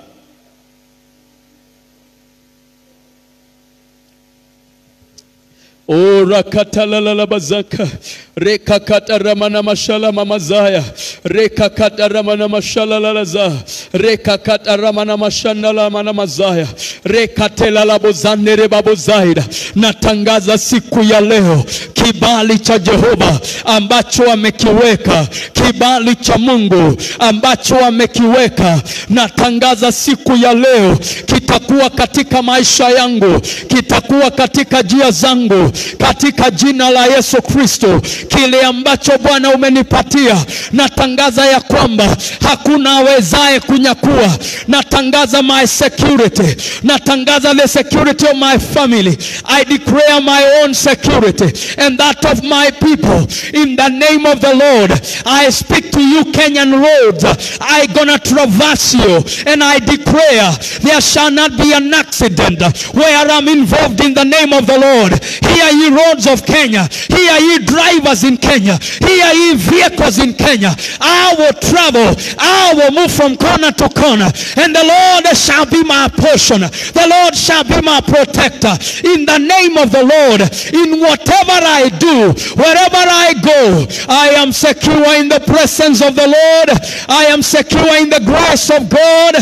Ora katalala bazaka reka kata ramana mashala mamazaya reka kata ramana mashala lalaza reka kata ramana mashana la mana mazaya reka tela la bozane re babozaida natangaza siku ya leo kibali cha Jehova ambacho amekiweka kibali cha Mungu ambacho amekiweka natangaza siku ya leo kitakuwa katika maisha yangu kitakuwa katika njia zangu katika jina la Yesu Kristo. Kile ambacho Bwana umenipatia, natangaza ya kwamba hakuna awezaye kunyakua. Natangaza my security, natangaza the security of my family. I declare my own security and that of my people in the name of the Lord. I speak to you, Kenyan roads. I gonna traverse you and I declare there shall not be an accident where I'm involved in the name of the Lord. Hear ye roads of Kenya. Hear ye drivers in Kenya. Hear ye vehicles in Kenya. I will travel. I will move from corner to corner. And the Lord shall be my portion. The Lord shall be my protector. In the name of the Lord, in whatever I do, wherever I go, I am secure in the presence of the Lord. I am secure in the grace of God.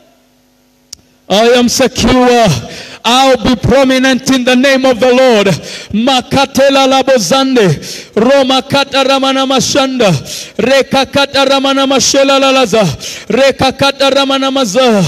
I am secure. I'll be prominent in the name of the Lord. Makatela labozande. Roma kata ramana mashanda. Reka kata ramana mashela lalaza. Reka kata ramana maza.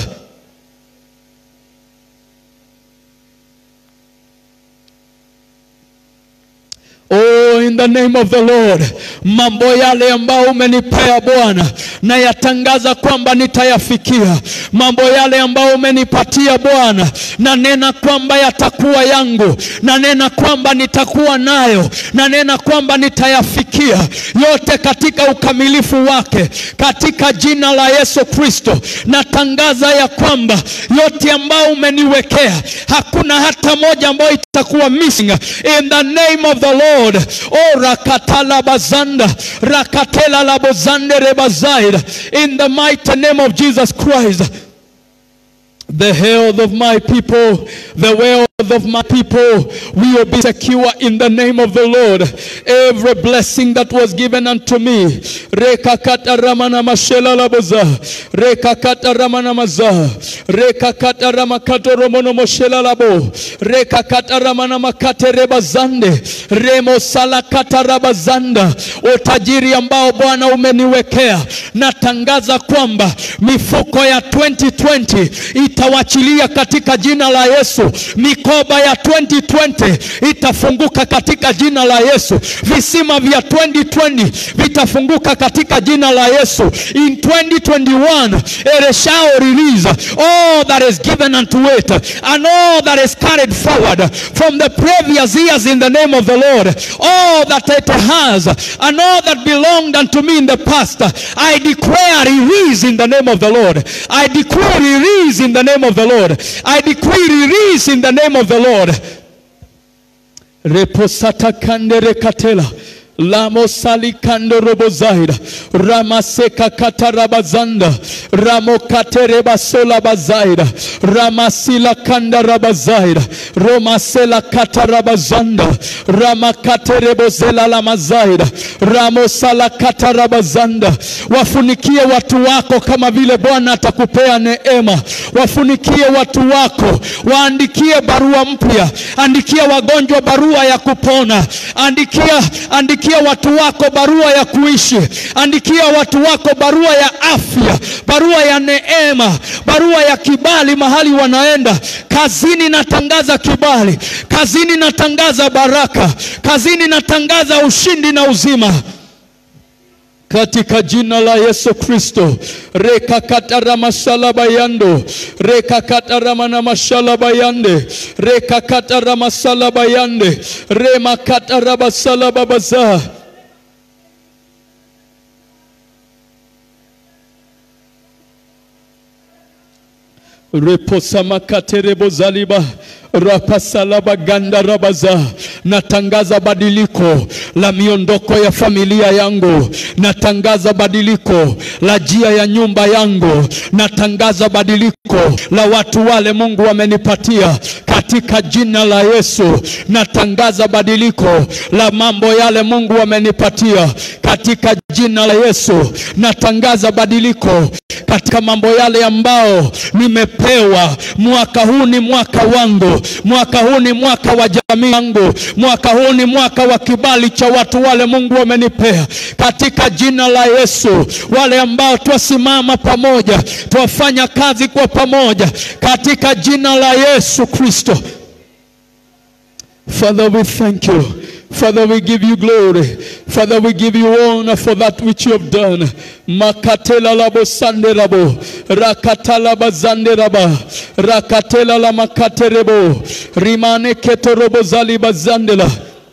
Oh, in in the name of the Lord. Mambo yale ambayo umenipea Bwana, na yatangaza kwamba nitayafikia. Mambo yale ambayo umenipatia Bwana, na nena kwamba yatakuwa yangu, na nena kwamba nitakuwa nayo, na nena kwamba nitayafikia yote katika ukamilifu wake, katika jina la Yesu Kristo. Natangaza ya kwamba yote ambayo umeniwekea, hakuna hata moja ambayo itakuwa missing in the name of the Lord. Oh, rakatala bazanda rakatela labozande rebazaida in the mighty name of Jesus Christ. The health of my people, the wealth of my people will be secure in the name of the Lord. Every blessing that was given unto me, rekakata ramana mashela laboza, rekakata ramana maza, rekakata ramakato romono moshela labo, rekakata ramana makate rebazande, remo salakata rabazanda, utajiri ambao Bwana umeniwekea, natangaza kwamba mifuko ya 2020 itawachilia katika jina la Yesu. Mikoba ya 2020 itafunguka katika jina la Yesu. Visima vya 2020 vitafunguka katika jina la Yesu. In 2021 it shall release all that is given unto it and all that is carried forward from the previous years in the name of the Lord. All that it has and all that belonged unto me in the past, I declare release in the name of the Lord. I declare release in the name of the Lord. I decree release in the name of the Lord. Reposata kandere katela. Lamo sali kando robo zaida. Ramaseka katarabazanda. Ramo katereba sola bazaida. Ramasila kanda rabazaida. Romasela katarabazanda. Ramakaterebo zela la mazaida. Ramo sala katarabazanda. Wafunikie watu wako kama vile Bwana atakupea neema. Wafunikie watu wako. Waandikie barua mpya. Andikia wagonjwa barua ya kupona. Andikia, andikia watu wako barua ya kuishi. Andikia watu wako barua ya afya, barua ya neema, barua ya kibali mahali wanaenda kazini. Natangaza kibali kazini, natangaza baraka kazini, natangaza ushindi na uzima katika jina la Yesu Kristo. rekakataramasalabayando rekakataramanamashalabayande rekakataramasalabayande remakatarabasalababazaa reposamakaterebozaliba rapasalabagandarabaza natangaza badiliko la miondoko ya familia yangu natangaza badiliko la jia ya nyumba yangu natangaza badiliko la watu wale mungu wamenipatia katika jina la yesu natangaza badiliko la mambo yale mungu wamenipatia katika jina la yesu natangaza badiliko katika mambo yale ambao nimepewa mwaka huu ni mwaka wangu mwaka huu ni mwaka wa jamii yangu mwaka huu ni mwaka wa kibali cha watu wale mungu wamenipea katika jina la yesu wale ambao twasimama pamoja twafanya kazi kwa pamoja katika jina la yesu kristo father we thank you Father, we give you glory. Father, we give you honor for that which you have done. Makatela labo sande rabo. Rakatala bazande raba. Rakatela la makate rebo. Rimane keto robo zali bazandela.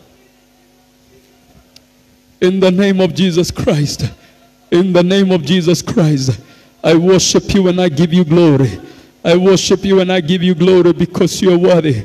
In the name of Jesus Christ. In the name of Jesus Christ. I worship you and I give you glory. I worship you and I give you glory because you are worthy.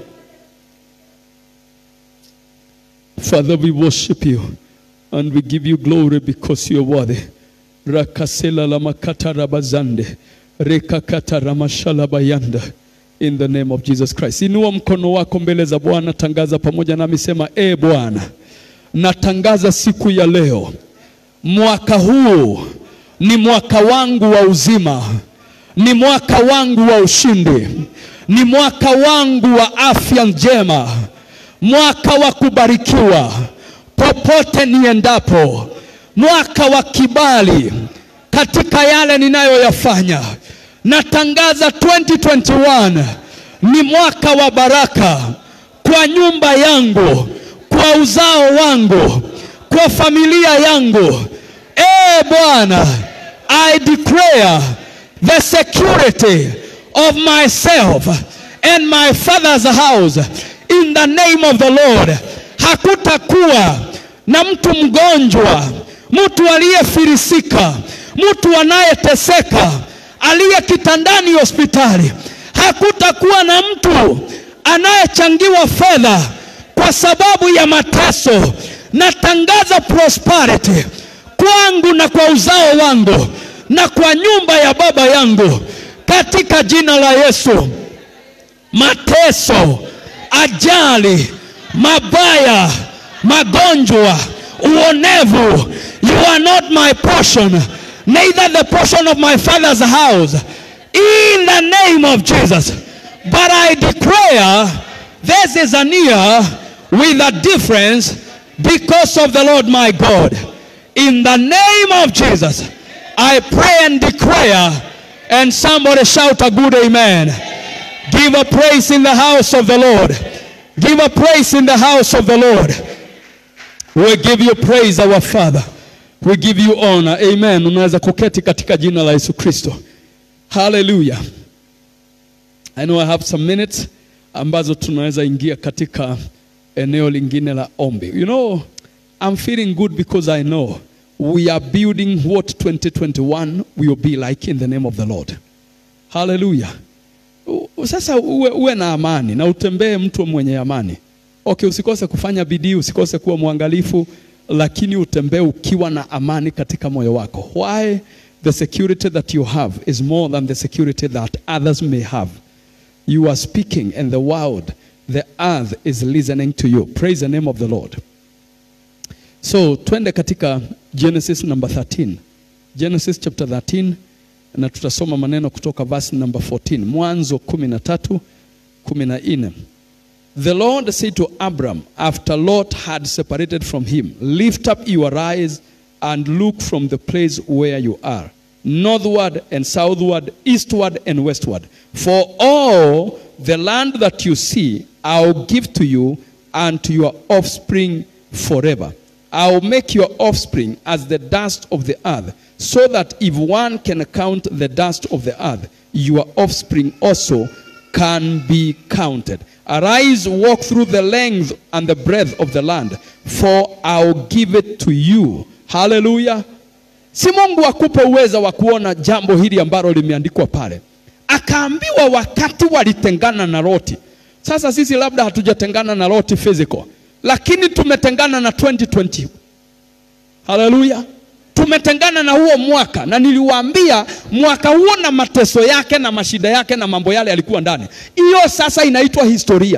Father, we worship you and we give you glory because you are worthy. Rakasela lamakata rabazande. Rekakata ramashalabayanda. In the name of Jesus Christ. Inua mkono wako mbele za Bwana, tangaza pamoja nami, sema e Bwana, natangaza siku ya leo, mwaka huu ni mwaka wangu wa uzima, ni mwaka wangu wa ushindi, ni mwaka wangu wa afya njema mwaka wa kubarikiwa popote niendapo, mwaka wa kibali katika yale ninayoyafanya. Natangaza 2021 ni mwaka wa baraka kwa nyumba yangu, kwa uzao wangu, kwa familia yangu. E Bwana, I declare the security of myself and my father's house in the name of the Lord. Hakutakuwa na mtu mgonjwa, mtu aliyefilisika, mtu anayeteseka, aliye kitandani hospitali. Hakutakuwa na mtu anayechangiwa fedha kwa sababu ya mateso. Natangaza prosperity kwangu na kwa uzao wangu na kwa nyumba ya baba yangu katika jina la Yesu. Mateso, ajali, mabaya, magonjwa, uonevu, you are not my portion, neither the portion of my father's house. In the name of Jesus. But I declare this is an year with a difference because of the Lord my God. In the name of Jesus, I pray and declare, and somebody shout a good amen. Give a praise in the house of the Lord. Give a praise in the house of the Lord. We give you praise, our Father. We give you honor. Amen. Unaweza kuketi katika jina la Yesu Kristo. Hallelujah. I know I have some minutes ambazo tunaweza ingia katika eneo lingine la ombi. You know, I'm feeling good because I know we are building what 2021 will be like in the name of the Lord. Hallelujah. U- Sasa uwe, uwe na amani na utembee mtu mwenye amani. Okay, usikose kufanya bidii, usikose kuwa mwangalifu, lakini utembee ukiwa na amani katika moyo wako. Why? The security that you have is more than the security that others may have. You are speaking and the world, the earth is listening to you. Praise the name of the Lord. So twende katika Genesis number 13. Genesis chapter 13 na tutasoma maneno kutoka verse number 14. Mwanzo 13 14. The Lord said to Abram after Lot had separated from him, Lift up your eyes and look from the place where you are, northward and southward, eastward and westward. For all the land that you see, I'll give to you and to your offspring forever. I'll make your offspring as the dust of the earth, so that if one can count the dust of the earth, your offspring also can be counted. Arise, walk through the length and the breadth of the land, for I'll give it to you. Hallelujah. Si Mungu akupe uweza wa kuona jambo hili ambalo limeandikwa pale. Akaambiwa wakati walitengana na Loti. Sasa sisi labda hatujatengana na Loti physical, lakini tumetengana na 2020. Haleluya. Tumetengana na huo mwaka, na niliwaambia mwaka huo na mateso yake na mashida yake na mambo yale yalikuwa ndani. Hiyo sasa inaitwa historia.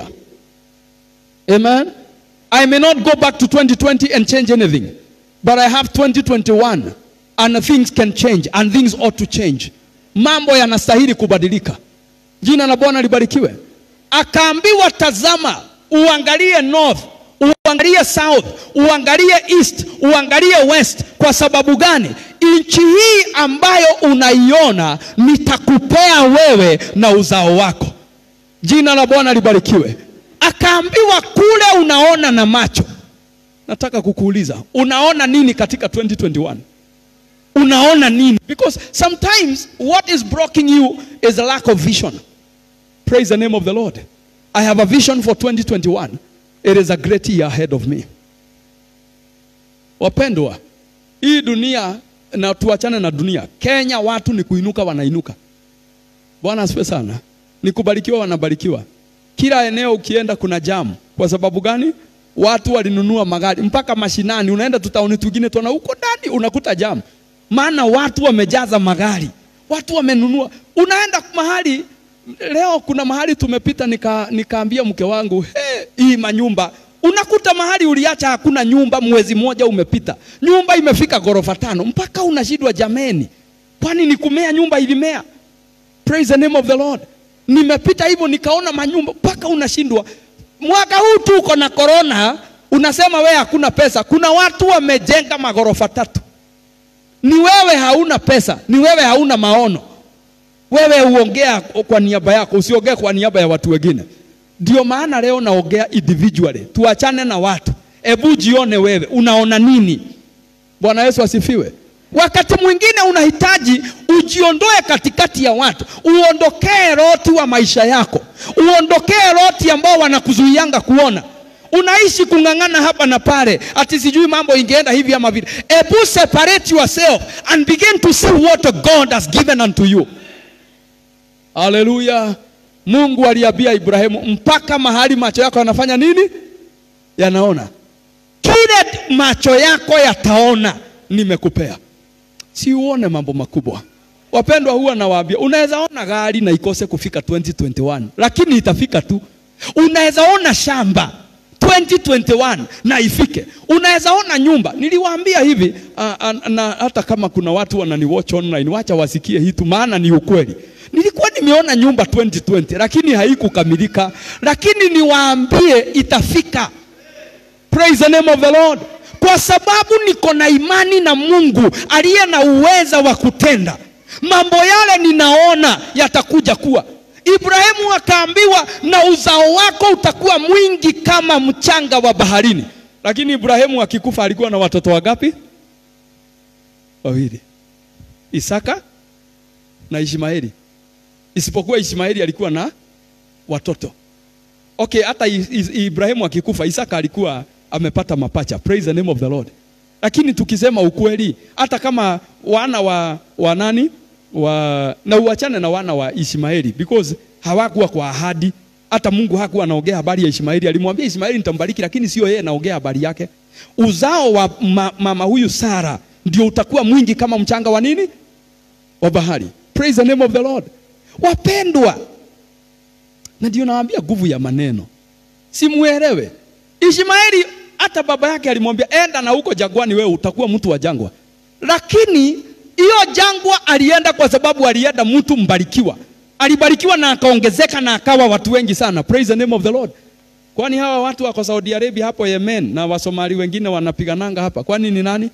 Amen. I may not go back to 2020 and change anything, but I have 2021 and things can change and things ought to change. Mambo yanastahili kubadilika. Jina la Bwana libarikiwe. Akaambiwa, tazama, uangalie north, uangalie south, uangalie east, uangalie west. Kwa sababu gani? Nchi hii ambayo unaiona nitakupea wewe na uzao wako. Jina la Bwana libarikiwe. Akaambiwa kule unaona na macho. Nataka kukuuliza, unaona nini katika 2021? Unaona nini? Because sometimes what is blocking you is a lack of vision. Praise the name of the Lord. I have a vision for 2021. It is a great year ahead of me. Wapendwa, hii dunia na tuachane na dunia. Kenya watu ni kuinuka wanainuka. Bwana asifiwe sana. Ni kubarikiwa wanabarikiwa. Kila eneo ukienda kuna jamu. Kwa sababu gani? Watu walinunua magari mpaka mashinani. Unaenda tutaoni tugine tuona huko ndani unakuta jamu, maana watu wamejaza magari, watu wamenunua. Unaenda mahali leo, kuna mahali tumepita, nika nikaambia mke wangu hey, hii manyumba unakuta mahali uliacha hakuna nyumba, mwezi mmoja umepita, nyumba imefika ghorofa tano, mpaka unashindwa jameni, kwani ni kumea nyumba ilimea? Praise the name of the Lord. Nimepita hivyo nikaona manyumba mpaka unashindwa. Mwaka huu tu uko na corona, unasema wewe hakuna pesa. Kuna watu wamejenga magorofa tatu. Ni wewe hauna pesa, ni wewe hauna maono. Wewe uongea kwa niaba yako, usiongee kwa niaba ya watu wengine. Ndio maana leo naongea individually, tuachane na watu. Hebu jione wewe, unaona nini? Bwana Yesu asifiwe. Wakati mwingine unahitaji ujiondoe katikati ya watu, uondokee roti wa maisha yako, uondokee roti ambao wanakuzuianga kuona. Unaishi kung'ang'ana hapa na pale, ati sijui mambo ingeenda hivi ama vile. Ebu separate yourself and begin to see what God has given unto you. Haleluya! Mungu aliambia Ibrahimu, mpaka mahali macho yako yanafanya nini? Yanaona. Kile macho yako yataona nimekupea. Si uone mambo makubwa. Wapendwa, huwa nawaambia, unaweza ona gari na ikose kufika 2021 lakini itafika tu. Unaweza ona shamba 2021 na ifike. Unaweza ona nyumba. Niliwaambia hivi uh, uh, na hata kama kuna watu wananiwatch online, wacha wasikie hii tu, maana ni ukweli. Nilikuwa nimeona nyumba 2020 lakini haikukamilika, lakini niwaambie itafika. Praise the name of the Lord. Kwa sababu niko na imani na Mungu aliye na uweza wa kutenda mambo yale, ninaona yatakuja kuwa. Ibrahimu akaambiwa na uzao wako utakuwa mwingi kama mchanga wa baharini. Lakini Ibrahimu akikufa alikuwa na watoto wangapi? Wawili, Isaka na Ishmaeli. Isipokuwa Ishmaeli alikuwa na watoto. Okay, hata Ibrahimu akikufa Isaka alikuwa amepata mapacha. Praise the name of the Lord. Lakini tukisema ukweli, hata kama wana wa, wa nani wa, na uachane na wana wa Ishmaeli because hawakuwa kwa ahadi. Hata Mungu hakuwa anaongea habari ya Ishmaeli. Alimwambia Ishmaeli nitambariki, lakini sio yeye anaongea habari yake. Uzao wa ma, mama huyu Sara ndio utakuwa mwingi kama mchanga wa nini wa bahari. Praise the name of the Lord. Wapendwa, na ndio nawaambia nguvu ya maneno, simuelewe. Ishmaeli hata baba yake alimwambia enda na huko jangwani, wewe utakuwa mtu wa jangwa. Lakini hiyo jangwa alienda kwa sababu alienda mtu mbarikiwa, alibarikiwa na akaongezeka na akawa watu wengi sana. Praise the name of the Lord. Kwani hawa watu wako Saudi Arabia hapo Yemen na Wasomali wengine wanapigananga hapa, kwani ni nani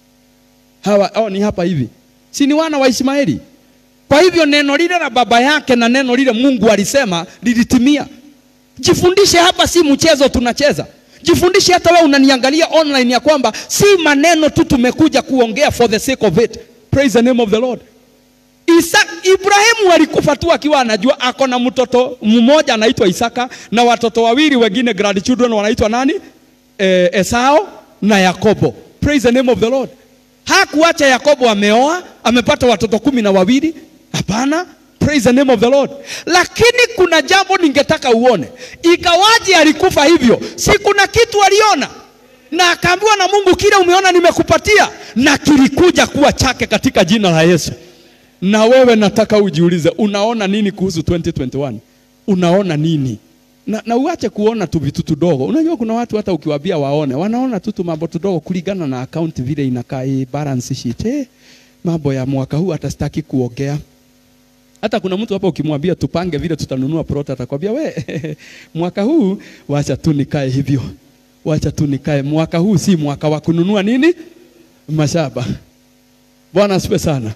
hawa? Oh, ni hapa hivi, si ni wana wa Ishmaeli? Kwa hivyo neno lile la baba yake na neno lile Mungu alisema lilitimia. Jifundishe hapa, si mchezo tunacheza. Jifundishe hata wewe unaniangalia online ya kwamba si maneno tu tumekuja kuongea for the sake of it. Praise the name of the Lord. Isa, Ibrahimu alikufa tu akiwa anajua ako na mtoto mmoja anaitwa Isaka na watoto wawili wengine grandchildren wanaitwa nani? E, Esau na Yakobo. Praise the name of the Lord. Hakuacha Yakobo ameoa, amepata watoto kumi na wawili. Hapana. Praise the name of the Lord. Lakini kuna jambo ningetaka uone, ikawaje alikufa hivyo? Si kuna kitu aliona na akaambiwa na Mungu, kile umeona nimekupatia, na kilikuja kuwa chake katika jina la Yesu. Na wewe nataka ujiulize, unaona nini kuhusu 2021? Unaona nini? Na, na uache kuona tu vitu tudogo. Unajua kuna watu hata ukiwaambia waone, wanaona tu tu mambo tudogo kulingana na account vile inakaa hii balance sheet. Eh, mambo ya mwaka huu hata sitaki kuongea. Hata kuna mtu hapa ukimwambia tupange vile tutanunua plot atakwambia we mwaka huu wacha tu nikae hivyo. Wacha tu nikae. Mwaka huu si mwaka wa kununua nini? Mashamba. Bwana asifiwe sana.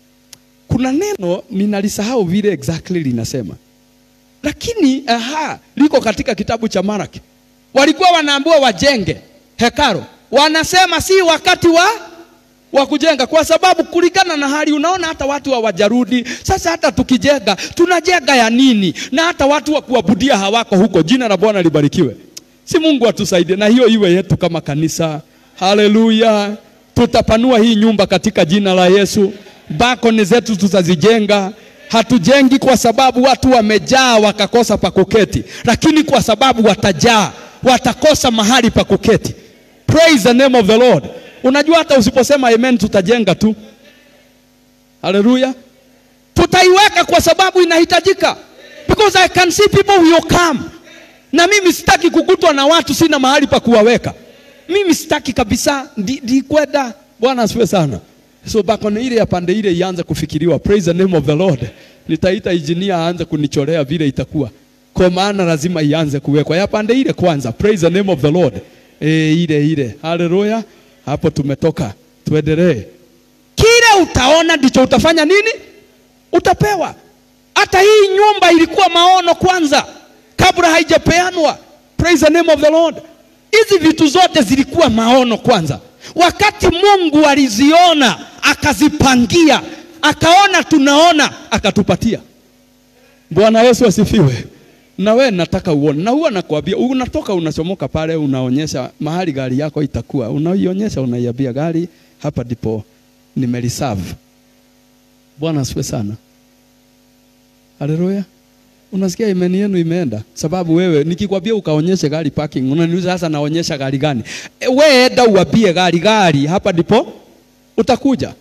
Kuna neno ninalisahau vile exactly linasema. Lakini aha, liko katika kitabu cha Maraki. Walikuwa wanaambiwa wajenge hekaro. Wanasema si wakati wa wa kujenga kwa sababu kulingana na hali unaona hata watu hawajarudi. Sasa hata tukijenga tunajenga ya nini? Na hata watu wa kuabudia hawako huko. Jina la Bwana libarikiwe. Si Mungu atusaidie na hiyo iwe yetu kama kanisa. Haleluya. Tutapanua hii nyumba katika jina la Yesu. Balcony zetu tutazijenga. Hatujengi kwa sababu watu wamejaa wakakosa pa kuketi, lakini kwa sababu watajaa watakosa mahali pa kuketi. Praise the name of the Lord. Unajua hata usiposema amen tutajenga tu. Haleluya. Tutaiweka kwa sababu inahitajika. Because I can see people will come. Na mimi sitaki kukutwa na watu sina mahali pa kuwaweka. Mimi sitaki kabisa ndi, ndi kwenda. Bwana asifiwe sana. So balcony ile ya pande ile ianze kufikiriwa. Praise the name of the Lord. Nitaita engineer aanze kunichorea vile itakuwa. Kwa maana lazima ianze kuwekwa. Ya pande ile kwanza. Praise the name of the Lord. E, ile ile. Haleluya. Hapo tumetoka, tuendelee. Kile utaona ndicho utafanya nini? Utapewa. Hata hii nyumba ilikuwa maono kwanza, kabla haijapeanwa. Praise the name of the Lord. hizi vitu zote zilikuwa maono kwanza. Wakati Mungu aliziona akazipangia, akaona tunaona, akatupatia. Bwana Yesu asifiwe. Na we nataka uone, na huwa nakwambia, unatoka unachomoka pale, unaonyesha mahali gari yako itakuwa, unaionyesha, unaiambia gari, hapa ndipo nimeliserve. Bwana asifiwe sana. Haleluya. Unasikia imani yenu imeenda, sababu wewe nikikwambia ukaonyeshe gari parking, unaniuliza sasa naonyesha gari gani? E, wewe enda uambie gari gari, hapa ndipo utakuja.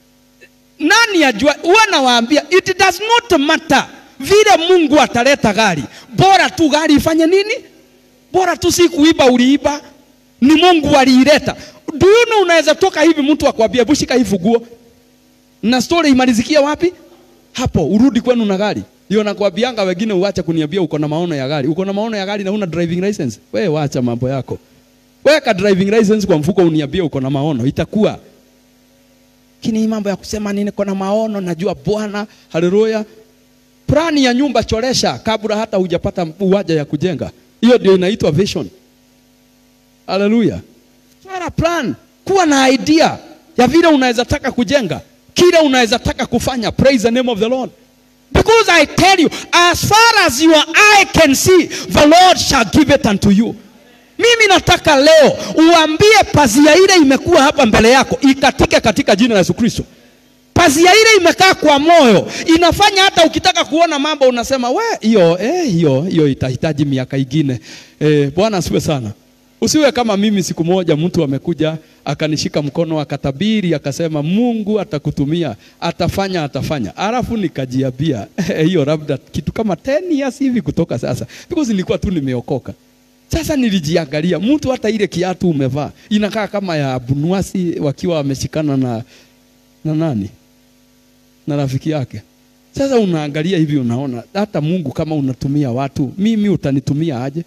Nani ajua? Huwa nawaambia it does not matter vile Mungu ataleta gari, bora tu gari ifanye nini? Bora tu si kuiba, uliiba, ni Mungu aliileta. Do you know, unaweza toka hivi mtu akwambia hebu shika hii funguo, na story imalizikia wapi? Hapo urudi kwenu na gari. Ndio nakwambianga wengine uache kuniambia uko na maono ya gari. Uko na maono ya gari na una driving license. Wewe wacha mambo yako. Weka driving license kwa mfuko uniambie uko na maono, itakuwa. Kini mambo ya kusema nini niko na maono, najua Bwana, haleluya. Plani ya nyumba choresha kabla hata hujapata uwanja ya kujenga. Hiyo ndio inaitwa vision. Haleluya. Chora plan, kuwa na idea ya vile unaweza taka kujenga, kile unaweza taka kufanya. Praise the name of the Lord. Because I tell you, as far as your eye can see, the Lord shall give it unto you. Mimi nataka leo uambie pazia ile imekuwa hapa mbele yako ikatike katika jina la Yesu Kristo. Pazia ile imekaa kwa moyo, inafanya hata ukitaka kuona mambo unasema we, hiyo eh, hiyo hiyo itahitaji miaka ingine. Eh, Bwana asiwe sana. Usiwe kama mimi. Siku moja mtu amekuja akanishika mkono akatabiri akasema, Mungu atakutumia, atafanya, atafanya. Alafu nikajiambia hiyo labda kitu kama 10 years hivi kutoka sasa, because nilikuwa tu nimeokoka. Sasa nilijiangalia, mtu hata ile kiatu umevaa inakaa kama ya bunuasi, wakiwa wameshikana na na nani na rafiki yake. Sasa unaangalia hivi, unaona hata Mungu kama unatumia watu, mimi utanitumia aje?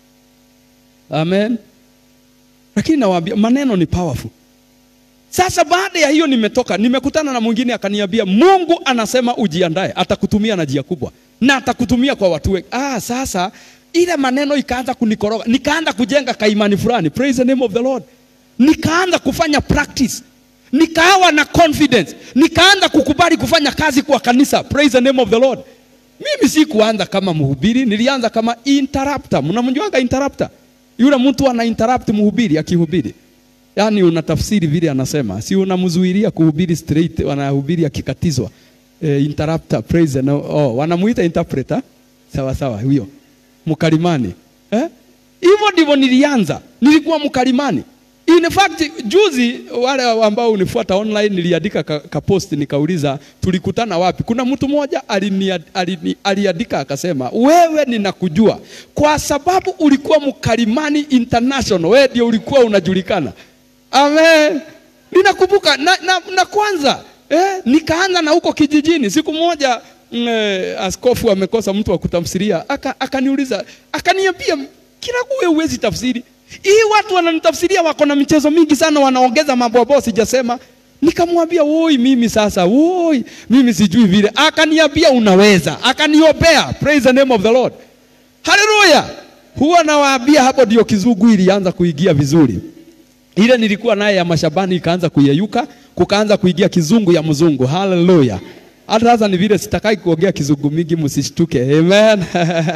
Amen. Lakini nawaambia maneno ni powerful. Sasa baada ya hiyo nimetoka, nimekutana na mwingine akaniambia, Mungu anasema ujiandae, atakutumia na njia kubwa na atakutumia kwa watu wengi. Ah, sasa ile maneno ikaanza kunikoroga, nikaanza kujenga kaimani fulani. Praise the name of the Lord. Nikaanza kufanya practice, nikawa na confidence, nikaanza kukubali kufanya kazi kwa kanisa. Praise the name of the Lord. Mimi si kuanza kama mhubiri, nilianza kama interrupter. Mnamjuanga interrupter? Yule mtu ana interrupt mhubiri akihubiri. Yaani unatafsiri vile anasema. Si unamzuilia kuhubiri straight, wanahubiri akikatizwa. E, interrupter, praise the oh, wanamuita interpreter. Sawa sawa, huyo. Mkalimani. Eh? Hivyo ndivyo nilianza. Nilikuwa mkalimani. In fact, juzi wale ambao unifuata online niliandika ka, ka post nikauliza tulikutana wapi. Kuna mtu mmoja alini, alini, aliandika akasema, wewe ninakujua kwa sababu ulikuwa mkalimani international, wewe ndio ulikuwa unajulikana. Amen. Ninakumbuka na, na, na kwanza eh, nikaanza na huko kijijini. Siku moja mm, askofu amekosa mtu wa kutamsiria, akaniuliza aka akaniambia, kila kuwe uwezi tafsiri hii watu wananitafsiria wako na michezo mingi sana, wanaongeza mambo ambayo sijasema. Nikamwambia woi, mimi sasa, woi, mimi sijui vile. Akaniambia unaweza, akaniombea. Praise the name of the Lord, haleluya. Huwa nawaambia hapo ndio kizungu ilianza kuingia vizuri. Ile nilikuwa naye ya mashabani ikaanza kuyeyuka, kukaanza kuingia kizungu ya mzungu. Haleluya. Hata sasa ni vile sitakai kuongea kizungu mingi, msishtuke. Amen.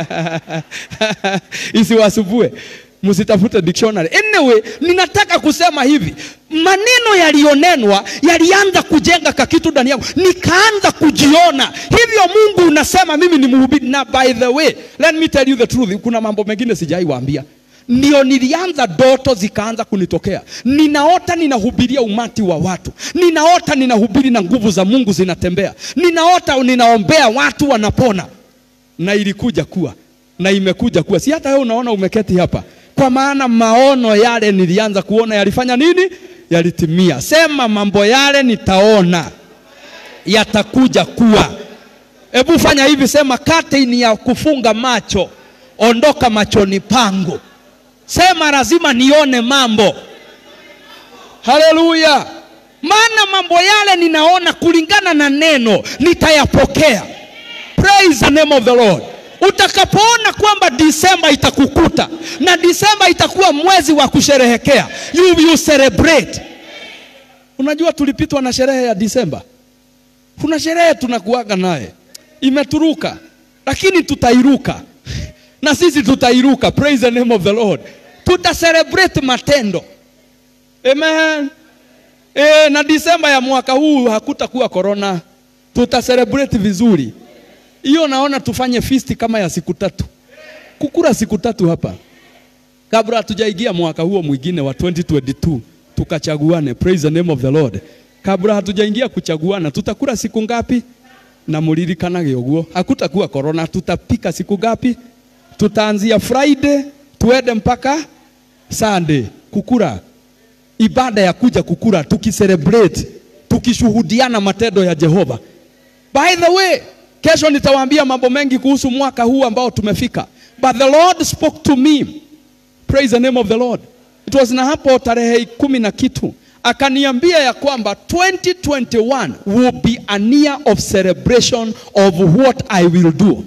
Isiwasubue msitafute dictionary. Anyway, ninataka kusema hivi, maneno yaliyonenwa yalianza kujenga kakitu ndani yangu, nikaanza kujiona hivyo. Mungu unasema mimi ni mhubiri, na by the way, let me tell you the truth, kuna mambo mengine sijaiwaambia ndio nilianza, doto zikaanza kunitokea. Ninaota ninahubiria umati wa watu, ninaota ninahubiri na nguvu za Mungu zinatembea, ninaota ninaombea watu wanapona, na ilikuja kuwa na imekuja kuwa, si hata wewe unaona umeketi hapa kwa maana maono yale nilianza kuona yalifanya nini? Yalitimia. Sema mambo yale nitaona yatakuja kuwa. Hebu fanya hivi, sema curtain ya kufunga macho ondoka machoni pangu. Sema lazima nione mambo. Haleluya! Maana mambo yale ninaona kulingana na neno nitayapokea. Praise the name of the Lord. Utakapoona kwamba Disemba itakukuta na Disemba itakuwa mwezi wa kusherehekea, you will celebrate. Unajua tulipitwa na sherehe ya Disemba. Kuna sherehe tunakuaga naye imeturuka, lakini tutairuka na sisi tutairuka. Praise the name of the Lord. Tuta celebrate matendo. Amen. E, na Disemba ya mwaka huu hakutakuwa corona, tuta celebrate vizuri. Hiyo naona tufanye feast kama ya siku tatu, kukura siku tatu hapa kabla hatujaingia mwaka huo mwingine wa 2022 tukachaguane. Praise the name of the Lord. Kabla hatujaingia kuchaguana, tutakula siku ngapi? na mulirikanage uguo, hakutakuwa corona. Tutapika siku ngapi? Tutaanzia Friday tuende mpaka Sunday kukura, ibada ya kuja kukura, tukicelebrate, tukishuhudiana matendo ya Jehova. By the way, kesho nitawaambia mambo mengi kuhusu mwaka huu ambao tumefika, but the Lord spoke to me. Praise the name of the Lord. It was na hapo tarehe kumi na kitu akaniambia ya kwamba 2021 will be a year of celebration of what I will do.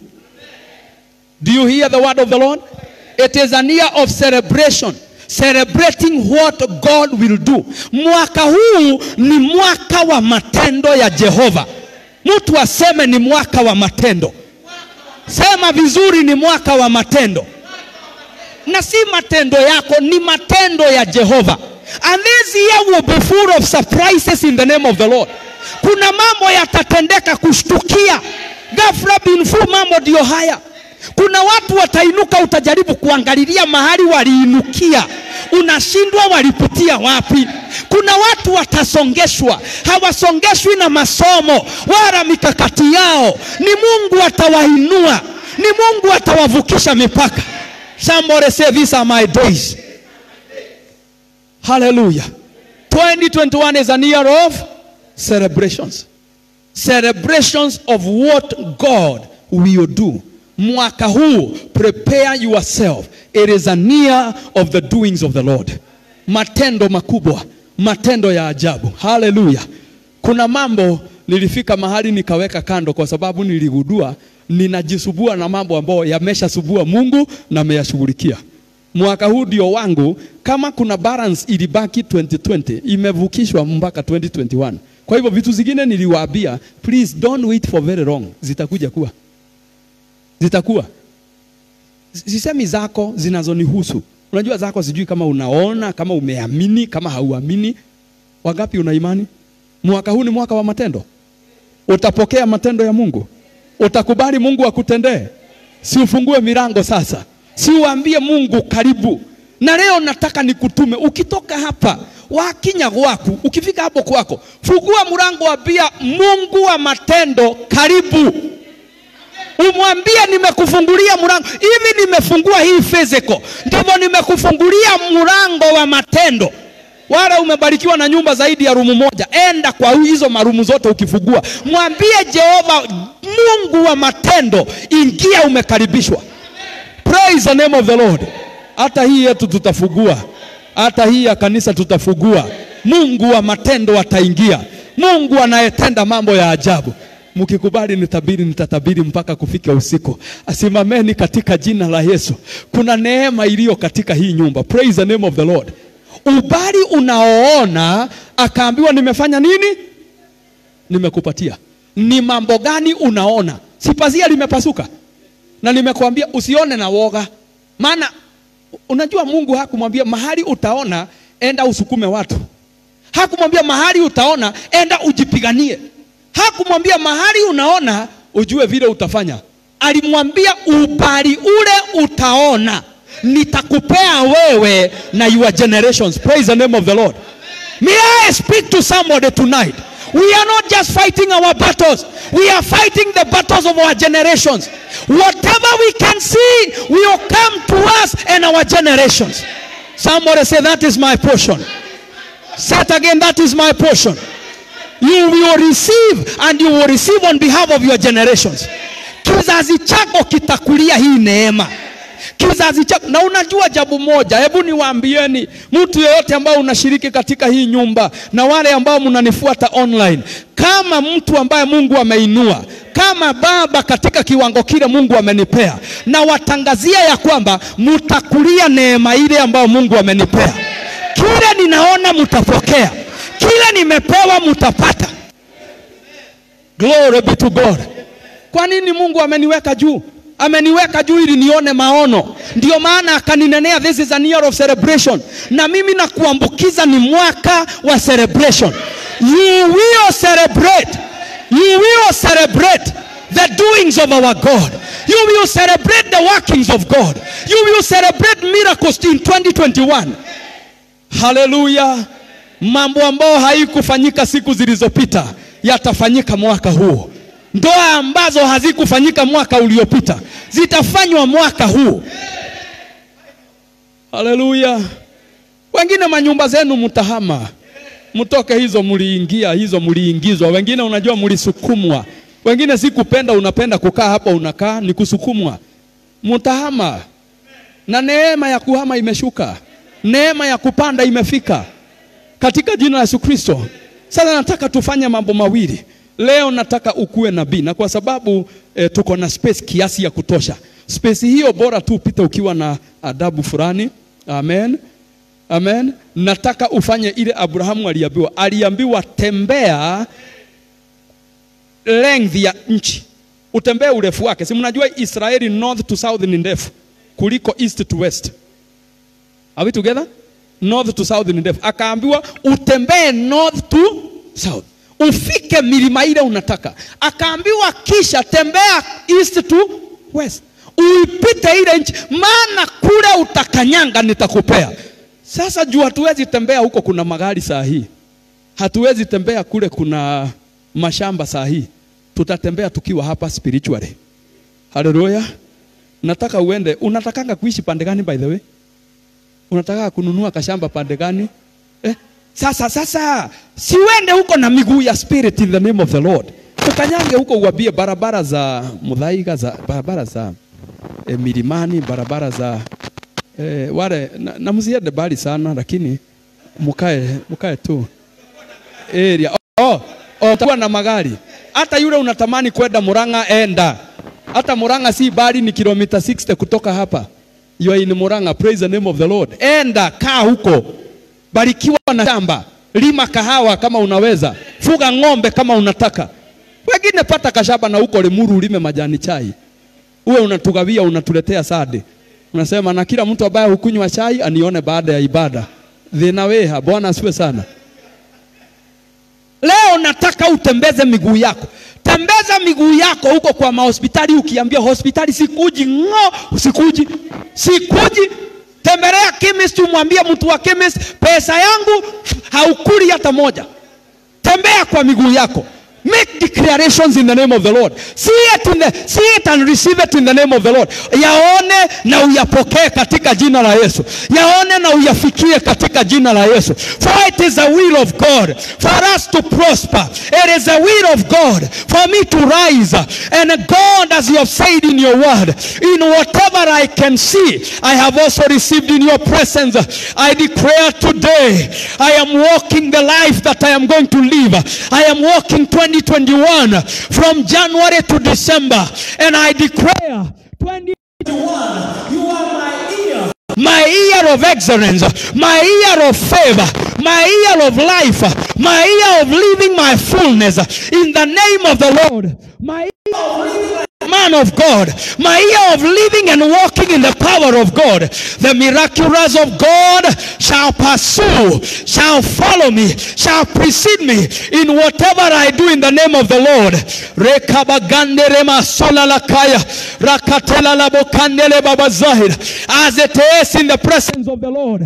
Do you hear the word of the Lord? It is a year of celebration. Celebrating what God will do. Mwaka huu ni mwaka wa matendo ya Jehova. Mtu aseme ni mwaka wa matendo. Sema vizuri ni mwaka wa matendo. Na si matendo yako, ni matendo ya Jehova. And this year will be full of surprises in the name of the Lord. Kuna mambo yatatendeka kushtukia. Ghafla bin fu mambo ndio haya. Kuna watu watainuka, utajaribu kuangalilia mahali waliinukia, unashindwa walipitia wapi. Kuna watu watasongeshwa, hawasongeshwi na masomo wala mikakati yao. Ni Mungu atawainua, ni Mungu atawavukisha mipaka. Somebody say these are my days. Hallelujah. 2021 is a year of celebrations. Celebrations of what God will do. Mwaka huu, prepare yourself. It is a year of the doings of the Lord. Matendo makubwa, matendo ya ajabu. Hallelujah. Kuna mambo nilifika mahali nikaweka kando kwa sababu niligundua ninajisubua na mambo ambayo yameshasubua Mungu na ameyashughulikia. Mwaka huu ndio wangu. Kama kuna balance ilibaki 2020 imevukishwa mpaka 2021. Kwa hivyo vitu zingine niliwaambia, please don't wait for very long, zitakuja kuwa zitakuwa. Sisemi zako zinazonihusu. Unajua zako, sijui kama unaona, kama umeamini, kama hauamini. Wangapi una imani? Mwaka huu ni mwaka wa matendo. Utapokea matendo ya Mungu, utakubali Mungu akutendee. Si ufungue milango sasa, si uambie Mungu karibu. Na leo nataka nikutume, ukitoka hapa wakinya gwaku, ukifika hapo kwako, fungua mlango, wambia Mungu wa matendo karibu umwambie nimekufungulia mlango hivi, nimefungua hii physical, ndivyo nimekufungulia mlango wa matendo. Wala umebarikiwa na nyumba zaidi ya rumu moja, enda kwa hizo marumu zote, ukifungua mwambie Jehova, Mungu wa matendo, ingia, umekaribishwa. Praise the name of the Lord. Hata hii yetu tutafungua, hata hii ya kanisa tutafungua. Mungu wa matendo ataingia, Mungu anayetenda mambo ya ajabu. Mkikubali nitabiri, nitatabiri mpaka kufika usiku. Asimameni katika jina la Yesu. Kuna neema iliyo katika hii nyumba. Praise the name of the Lord. Ubali unaoona akaambiwa, nimefanya nini? Nimekupatia. Ni mambo gani unaona? Si pazia limepasuka, na nimekuambia usione na woga, maana unajua Mungu hakumwambia mahali utaona enda usukume watu, hakumwambia mahali utaona enda ujipiganie hakumwambia mahali unaona ujue vile utafanya. Alimwambia ubali ule utaona nitakupea wewe na your generations. Praise the name of the Lord. May I speak to somebody tonight? We are not just fighting our battles. We are fighting the battles of our generations. Whatever we can see will come to us and our generations. Somebody say that is my portion. Say it again, that is my portion you will receive and you will receive on behalf of your generations. Kizazi chako kitakulia hii neema, kizazi chako. Na unajua jambo moja, hebu niwaambieni, mtu yeyote ambao unashiriki katika hii nyumba na wale ambao mnanifuata online, kama mtu ambaye Mungu ameinua kama baba katika kiwango kile Mungu amenipea, na watangazia ya kwamba mtakulia neema ile ambayo Mungu amenipea. Kile ninaona mtapokea, kile nimepewa mtapata. Glory be to God. Kwa nini Mungu ameniweka juu? Ameniweka juu ili nione maono, ndio maana akaninenea, this is an year of celebration, na mimi nakuambukiza ni mwaka wa celebration. You will celebrate, you will celebrate the doings of our God. You will celebrate the workings of God. You will celebrate miracles in 2021. Haleluya! Mambo ambayo haikufanyika siku zilizopita yatafanyika mwaka huu. Ndoa ambazo hazikufanyika mwaka uliopita zitafanywa mwaka huu. Haleluya! Wengine manyumba zenu mtahama, mtoke hizo mliingia, hizo mliingizwa. Wengine unajua mlisukumwa, wengine si kupenda, unapenda kukaa hapa, unakaa ni kusukumwa. Mtahama na neema ya kuhama imeshuka, neema ya kupanda imefika katika jina la Yesu Kristo. Sasa nataka tufanye mambo mawili leo. Nataka ukuwe nabii, na kwa sababu e, tuko na space kiasi ya kutosha. Space hiyo bora tu upite ukiwa na adabu fulani. Amen, amen. Nataka ufanye ile Abrahamu aliambiwa, aliambiwa tembea length ya nchi, utembee urefu wake. Si mnajua Israeli north to south ni ndefu kuliko east to west. Are we together? North to south ni ndefu. Akaambiwa utembee north to south, ufike milima ile unataka. Akaambiwa kisha tembea east to west, uipite ile nchi, maana kule utakanyanga nitakupea. Sasa juu hatuwezi tembea huko, kuna magari saa hii, hatuwezi tembea kule, kuna mashamba saa hii. Tutatembea tukiwa hapa spiritually. Haleluya! Nataka uende, unatakanga kuishi pande gani by the way? Unataka kununua kashamba pande gani? Eh? Sasa sasa siwende huko na miguu ya spirit in the name of the Lord. Ukanyange huko uwabie barabara za Muthaiga za barabara za eh, milimani barabara za eh, wale na, na msiende bali sana lakini mkae mkae tu area. Oh, oh, utakuwa na magari. Hata yule unatamani kwenda Murang'a enda. Hata Murang'a si bali ni kilomita 60 kutoka hapa. You are in Murang'a, praise the name of the Lord. Enda kaa huko, barikiwa na shamba, lima kahawa kama unaweza, fuga ng'ombe kama unataka. Wengine pata kashamba na huko Limuru ulime majani chai, uwe unatugawia unatuletea sade, unasema na kila mtu ambaye hukunywa chai anione baada ya ibada. Thina weha, Bwana asiwe sana. Leo nataka utembeze miguu yako, tembeza miguu yako huko kwa mahospitali. Ukiambia hospitali sikuji, ng'o, sikuji, sikuji. Tembelea chemist, umwambie mtu wa chemist, pesa yangu haukuli hata moja. Tembea kwa miguu yako. Make declarations in the name of the Lord. See it, in the, see it and receive it in the name of the Lord. Yaone na uyapokee katika jina la Yesu. Yaone na uyafikie katika jina la Yesu. For it is the will of God for us to prosper. It is the will of God for me to rise. And God, as you have said in your word, in whatever I can see, I have also received in your presence. I declare today, I am walking the life that I am going to live. I am walking 2021 from January to December. And I declare 2021, you are my year. My year of excellence, my year of favor, my year of life, my year of living my fullness in the name of the Lord. My year of living like a man of God, my year of living and walking in the power of God. The miraculous of God shall pursue, shall follow me, shall precede me in whatever I do in the name of the Lord. Rekabagande rema sola lakaya, rakatela labokandele babazahir. As it is in the presence of the Lord.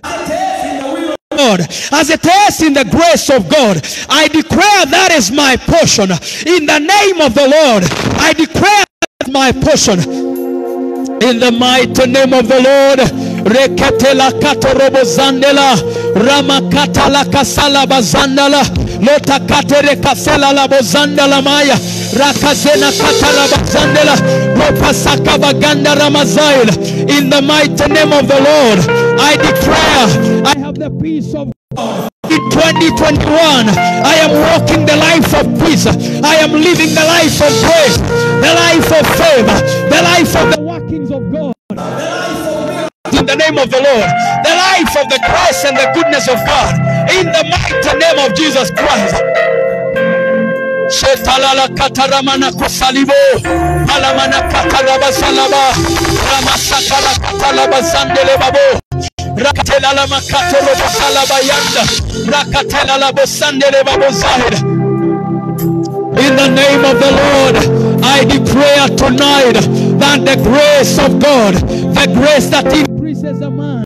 God, as it is in the grace of God, I declare that is my portion. In the name of the Lord, I declare that my portion. In the mighty name of the Lord, reketela katorobo zandela ramakata la kasala bazandala lotakatere kasela labozanda lamaya rakazena katarabazandela ropasaka baganda ramazail in the mighty name of the lord i declare i have the peace of in 2021, I am walking the life of peace. I am living the life of grace, the life of favor, the life of the workings of God. In the name of the Lord, the life of the grace and the goodness of God. In the mighty name of Jesus Christ. Shetalala kataramana kusalibo alamana kataraba salaba ramasakala katalaba sandele babo rakatela la makato robo salaba yanda rakatela la bosandele babo zahid in the name of the Lord I declare tonight that the grace of God the grace that increases a man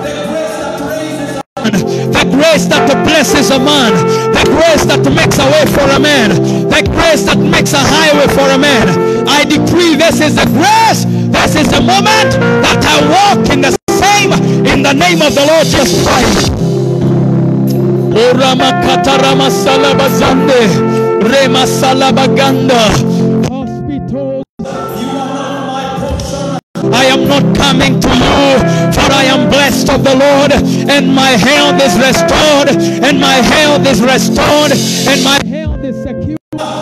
the grace that blesses a man, the grace that makes a way for a man, the grace that makes a highway for a man. I decree this is the grace, this is the moment that I walk in the same in the name of the Lord Jesus Christ. Orama katarama salabazande, rema salabaganda. Hospitals. I am not coming to you, for I am blessed of the Lord, and my health is restored, and my health is restored, and my health is secure.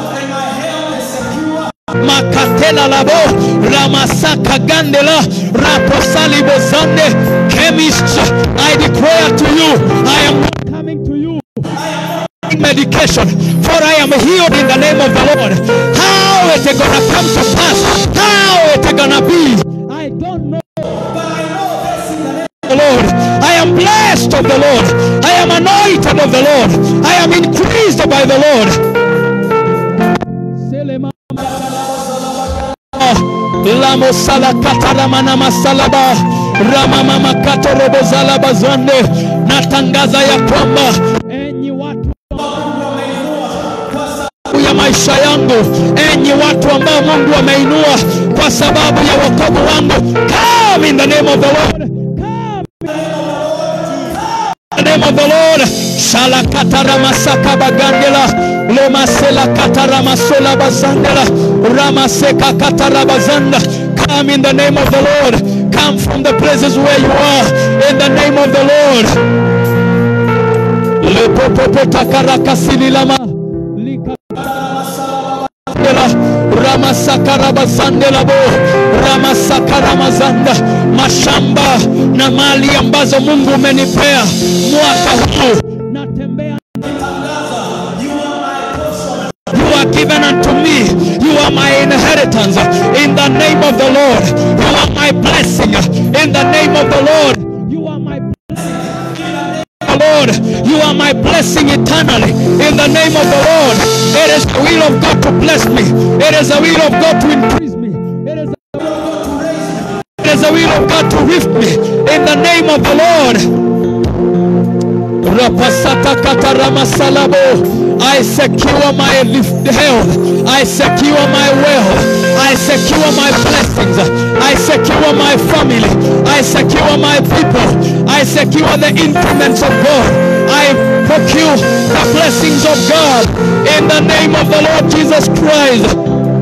Makatela labo, Ramasaka Gandela, Raposali Bozande, chemist, I declare to you, I am not coming to you medication, for I am healed in the name of the Lord. How it is gonna come to pass? How it is gonna be? I don't know. But I know this in the name of the Lord. I am blessed of the Lord. I am anointed of the Lord. I am increased by the Lord. Lamo sala kataramana masalaba rama mama katorobo zalaba zonde natangaza ya kwamba enyi watu ya maisha yangu, enyi watu ambao Mungu ameinua kwa sababu ya wokovu wangu, come in the name of the Lord, come in the name of the Lord. Shala katara masaka bagandela lema sela katara masola bazandela rama seka katara bazanda. Come in the name of the Lord. Come from the places where you are in the name of the Lord. Lepopopo takaraka sililama lika ramasakarabazandelabo ramasakaramazanda mashamba na mali ambazo mungu umenipea mwaka huu natembea You are given unto me. You are my inheritance. In the name of the Lord. You are my blessing. In the name of the Lord. You are my Lord, you are my blessing eternally. In the name of the Lord, it is the will of God to bless me. It is the will of God to increase me. It is the will of God to raise me. It is the will of God to lift me. In the name of the Lord. Rapasata katarama salabo. I secure my lift health. I secure my wealth. I secure my blessings. I secure my family. I secure my people. I secure the increments of God. I procure the blessings of God in the name of the Lord Jesus Christ.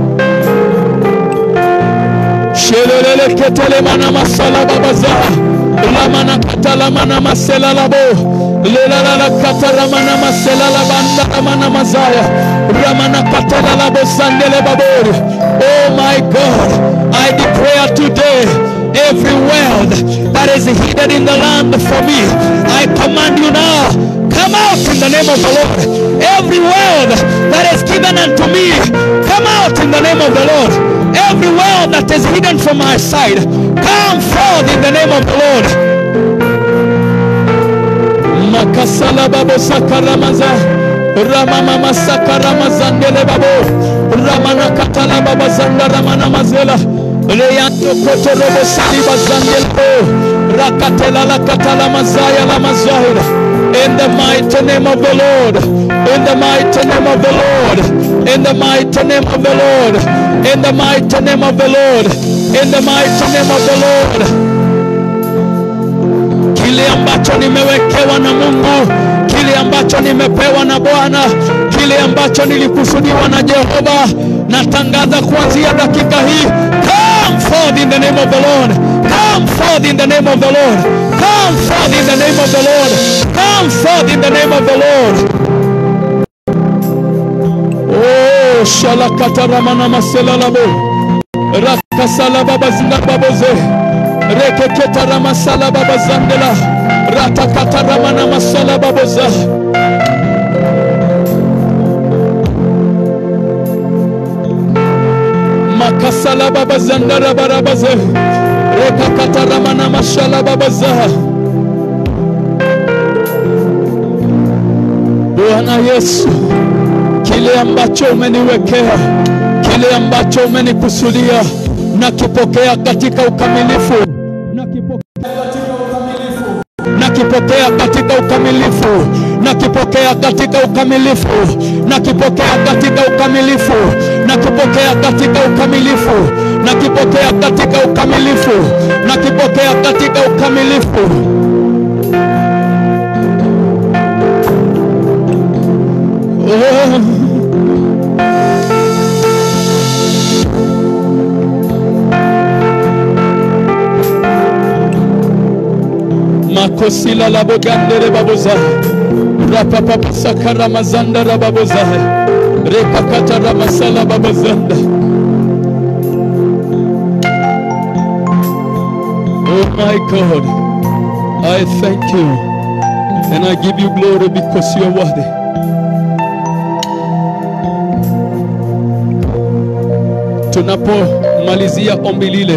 Shelelele ketele mana masala babaza. Lamana katala mana masela labo. Lela la katala mana masela la banda mana mazaya. Ramana katala labo sandele babori. Oh my God, I declare today every wealth that is hidden in the land for me. I command you now, come out in the name of the Lord. Every wealth that is given unto me, come out in the name of the Lord. Every wealth that is hidden from my side, come forth in the name of the Lord. Makasala babo sakaramaza. Ramama masakara mazandele babo. Ramana katala baba zanda ramana mazela. Leyanto koto robo sali bazandele bo. Rakatela la katala mazaya la mazahira. In the mighty name of the Lord. In the mighty name of the Lord. In the mighty name of the Lord. In the mighty name of the Lord. In the mighty name of the Lord. Kile ambacho nimewekewa na Mungu, kile ambacho ambacho nimepewa na Bwana, kile ambacho nilikusudiwa na Jehova, natangaza kuanzia dakika hii, come forth in the name of the Lord, come forth in the name of the Lord, come forth in the name of the Lord, come forth in the name of the Lord. Oh, shalakataramana maselalabo rakasalababazinababoze rekeketaramasalababazandela ratakataramana masalababoza makasalababazandarabarabaze rekakataramana mashalababaza Bwana Yesu kile ambacho umeniwekea, kile ambacho umenikusudia, nakipokea katika ukamilifu, nakipokea katika ukamilifu, nakipokea katika ukamilifu, nakipokea katika ukamilifu, nakipokea katika ukamilifu, nakipokea katika ukamilifu, nakipokea katika ukamilifu. Oh. makosila labogandere baboza rapapapasakara mazandara baboza rekakatara masala babazanda oh my god i thank you and i give you glory because you are worthy tunapomalizia ombi lile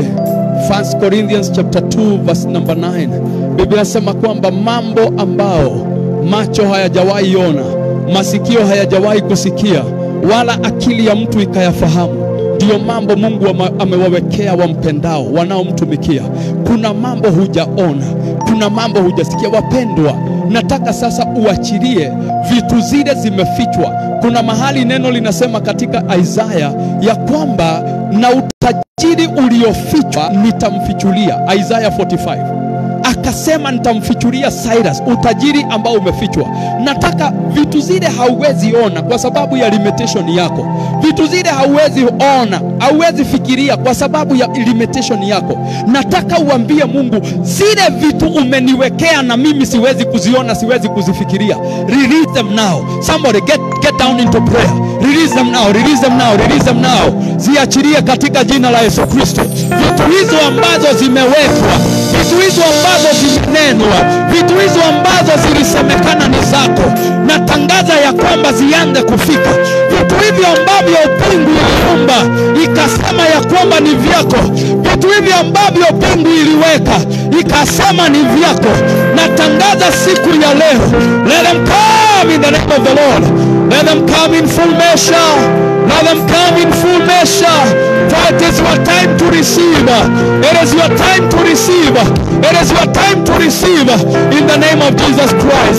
1 Corinthians chapter 2 verse number 9 Biblia inasema kwamba mambo ambao macho hayajawahi ona, masikio hayajawahi kusikia, wala akili ya mtu ikayafahamu, ndiyo mambo Mungu ama- amewawekea wampendao wanaomtumikia. Kuna mambo hujaona, kuna mambo hujasikia. Wapendwa, nataka sasa uachilie vitu zile zimefichwa. Kuna mahali neno linasema katika Isaya ya kwamba na utajiri uliofichwa nitamfichulia, Isaya 45 akasema nitamfichulia Cyrus utajiri ambao umefichwa. Nataka vitu zile hauwezi ona kwa sababu ya limitation yako, vitu zile hauwezi ona, hauwezi fikiria kwa sababu ya limitation yako. Nataka uambie Mungu, zile vitu umeniwekea na mimi siwezi kuziona, siwezi kuzifikiria. Release them now. Somebody get, get down into prayer. Release them now, release them now, release them now. Ziachilie katika jina la Yesu Kristo. Vitu hizo ambazo zimewekwa, vitu hizo ambazo zimenenwa, vitu hizo ambazo zilisemekana ni zako, natangaza ya kwamba zianze kufika. Vitu hivyo ambavyo pingu iliumba ikasema ya kwamba ni vyako, vitu hivyo ambavyo pingu iliweka ikasema ni vyako, natangaza siku ya leo, let them come in the name of the Lord, let them come in full measure, let them come in full measure, for it is your time to receive, it is your time to receive, it is your time to receive, in the name of Jesus Christ.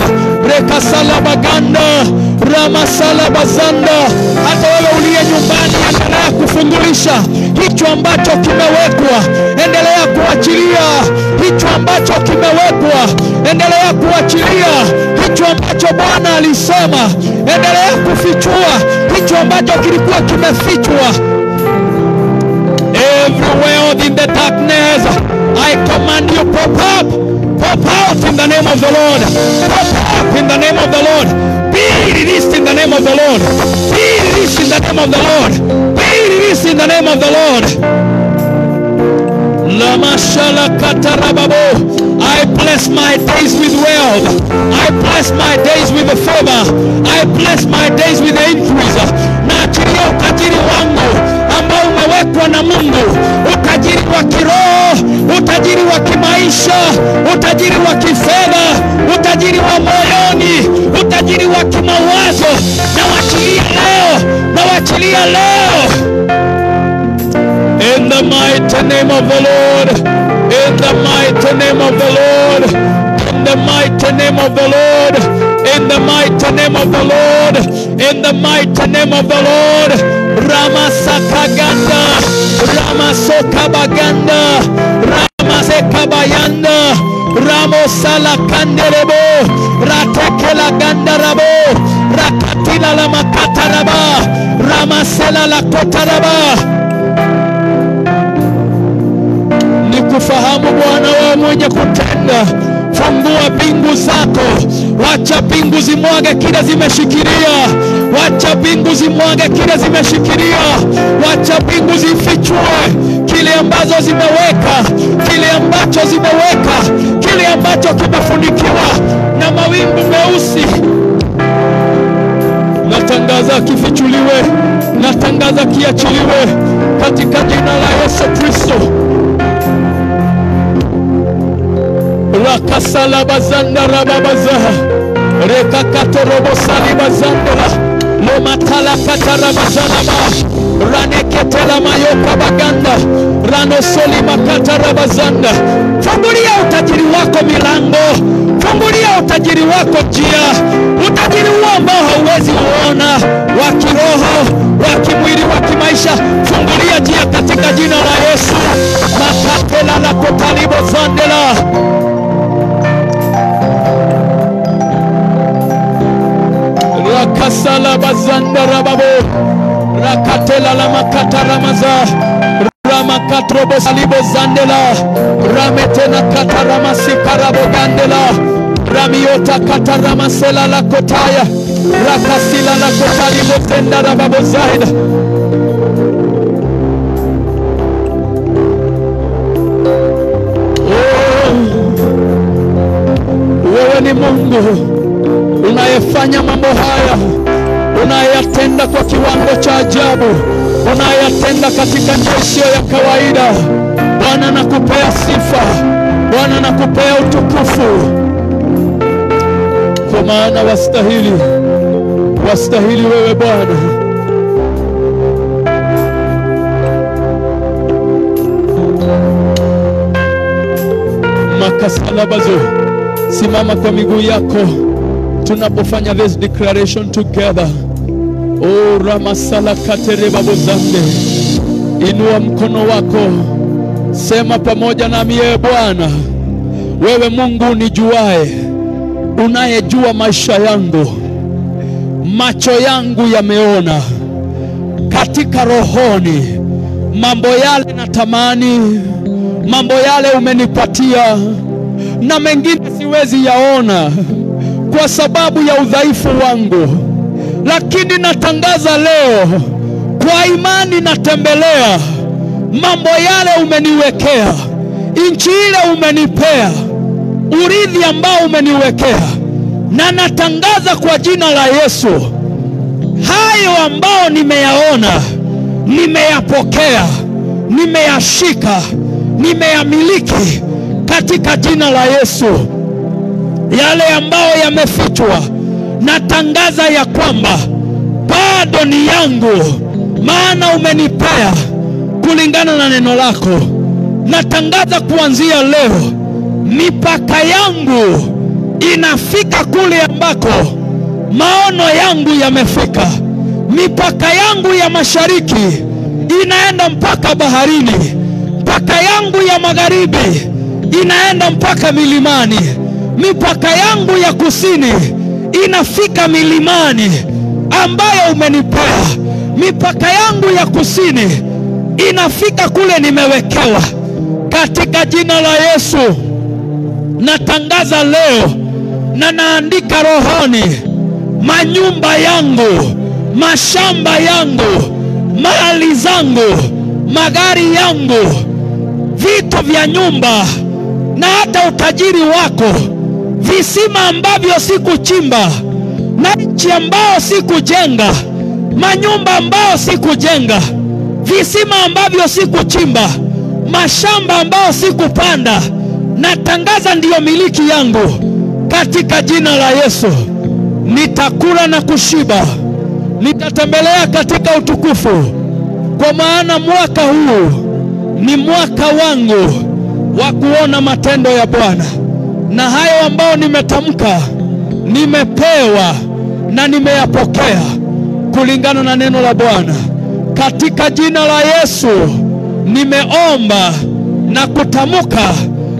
Rekasalabaganda ramasalabazanda, hata wewe uliye nyumbani, endelea kufungulisha hicho ambacho kimewekwa, endelea kuachilia hicho ambacho kimewekwa, endelea kuachilia hicho ambacho Bwana alisema, endelea kufichua hicho ambacho kilikuwa kimefichwa everywhere in the darkness. I command you pop up, pop out in the name of the Lord, pop up in the name of the Lord. Be released in the name of the Lord. Be released in the name of the Lord. Be released in the name of the Lord. Lamashala katarababo. I bless my days with wealth. I bless my days with the favor. I bless my days with the increase. Naachilia utajiri wangu ambao umewekwa na Mungu, utajiri wa kiroho, utajiri wa kimaisha, utajiri wa kifedha, utajiri wa moyoni, utajiri wa kimawazo. Nawachilia leo, nawachilia leo. In the mighty name of the Lord. In the mighty name of the Lord. In the mighty name of the Lord. In the mighty name of the Lord. In the mighty name of the Lord. Ramasakaganda. Ramasokabaganda. sekabayanda ramosala kanderebo ratekela gandarabo rakatila la makataraba ramasela la kotaraba ni kufahamu Bwana wewe mwenye kutenda. Fungua mbingu zako, wacha mbingu zimwage kile zimeshikilia, wacha mbingu zimwage kile zimeshikilia, wacha mbingu zifichue kile ambazo zimeweka, kile ambacho zimeweka, kile ambacho kimefunikiwa na mawingu meusi. Natangaza kifichuliwe, natangaza kiachiliwe katika jina la Yesu Kristo. rakasalabazanda rababazaha rekakatorobosalibazdela lomatalakatarabazalaba raneketela mayoka baganda ranosolimakatarabazzanda fungulia utajiri wako milango fungulia utajiri wako njia utajiri huo ambao hauwezi uona wa kiroho wa kimwili wa kimaisha fungulia njia katika jina la yesu makatela la kotalibozandela rakasala bazanda rababo rakatela la makata ramaza ramakatrobo salibo zandela rametena kata ramasikarabo gandela ramiota kata ramasela la kotaya rakasila la kotalibo tenda rababo zaida oh, wewe ni Mungu unayefanya mambo haya, unayatenda kwa kiwango cha ajabu, unayatenda katika njia isiyo ya kawaida. Bwana, nakupea sifa, Bwana, nakupea utukufu, kwa maana wastahili, wastahili wewe Bwana. makasalabazo, simama kwa miguu yako tunapofanya this declaration together. O ramasala katerebabozande, inua mkono wako, sema pamoja nami, ye Bwana, wewe Mungu unijuae, unayejua maisha yangu, macho yangu yameona katika rohoni mambo yale natamani, mambo yale umenipatia, na mengine siwezi yaona kwa sababu ya udhaifu wangu, lakini natangaza leo kwa imani, natembelea mambo yale umeniwekea, nchi ile umenipea, urithi ambao umeniwekea, na natangaza kwa jina la Yesu, hayo ambao nimeyaona, nimeyapokea, nimeyashika, nimeyamiliki katika jina la Yesu yale ambayo yamefichwa, natangaza ya kwamba bado ni yangu, maana umenipea kulingana na neno lako. Natangaza kuanzia leo, mipaka yangu inafika kule ambako maono yangu yamefika. Mipaka yangu ya mashariki inaenda mpaka baharini, mipaka yangu ya magharibi inaenda mpaka milimani mipaka yangu ya kusini inafika milimani ambayo umenipea. Mipaka yangu ya kusini inafika kule nimewekewa, katika jina la Yesu. Natangaza leo na naandika rohoni, manyumba yangu, mashamba yangu, mali zangu, magari yangu, vitu vya nyumba na hata utajiri wako visima ambavyo sikuchimba na nchi ambao sikujenga, manyumba ambao sikujenga, visima ambavyo sikuchimba, mashamba ambao sikupanda, natangaza ndiyo miliki yangu katika jina la Yesu. Nitakula na kushiba, nitatembelea katika utukufu, kwa maana mwaka huu ni mwaka wangu wa kuona matendo ya Bwana na hayo ambayo nimetamka nimepewa na nimeyapokea kulingana na neno la Bwana. Katika jina la Yesu nimeomba na kutamka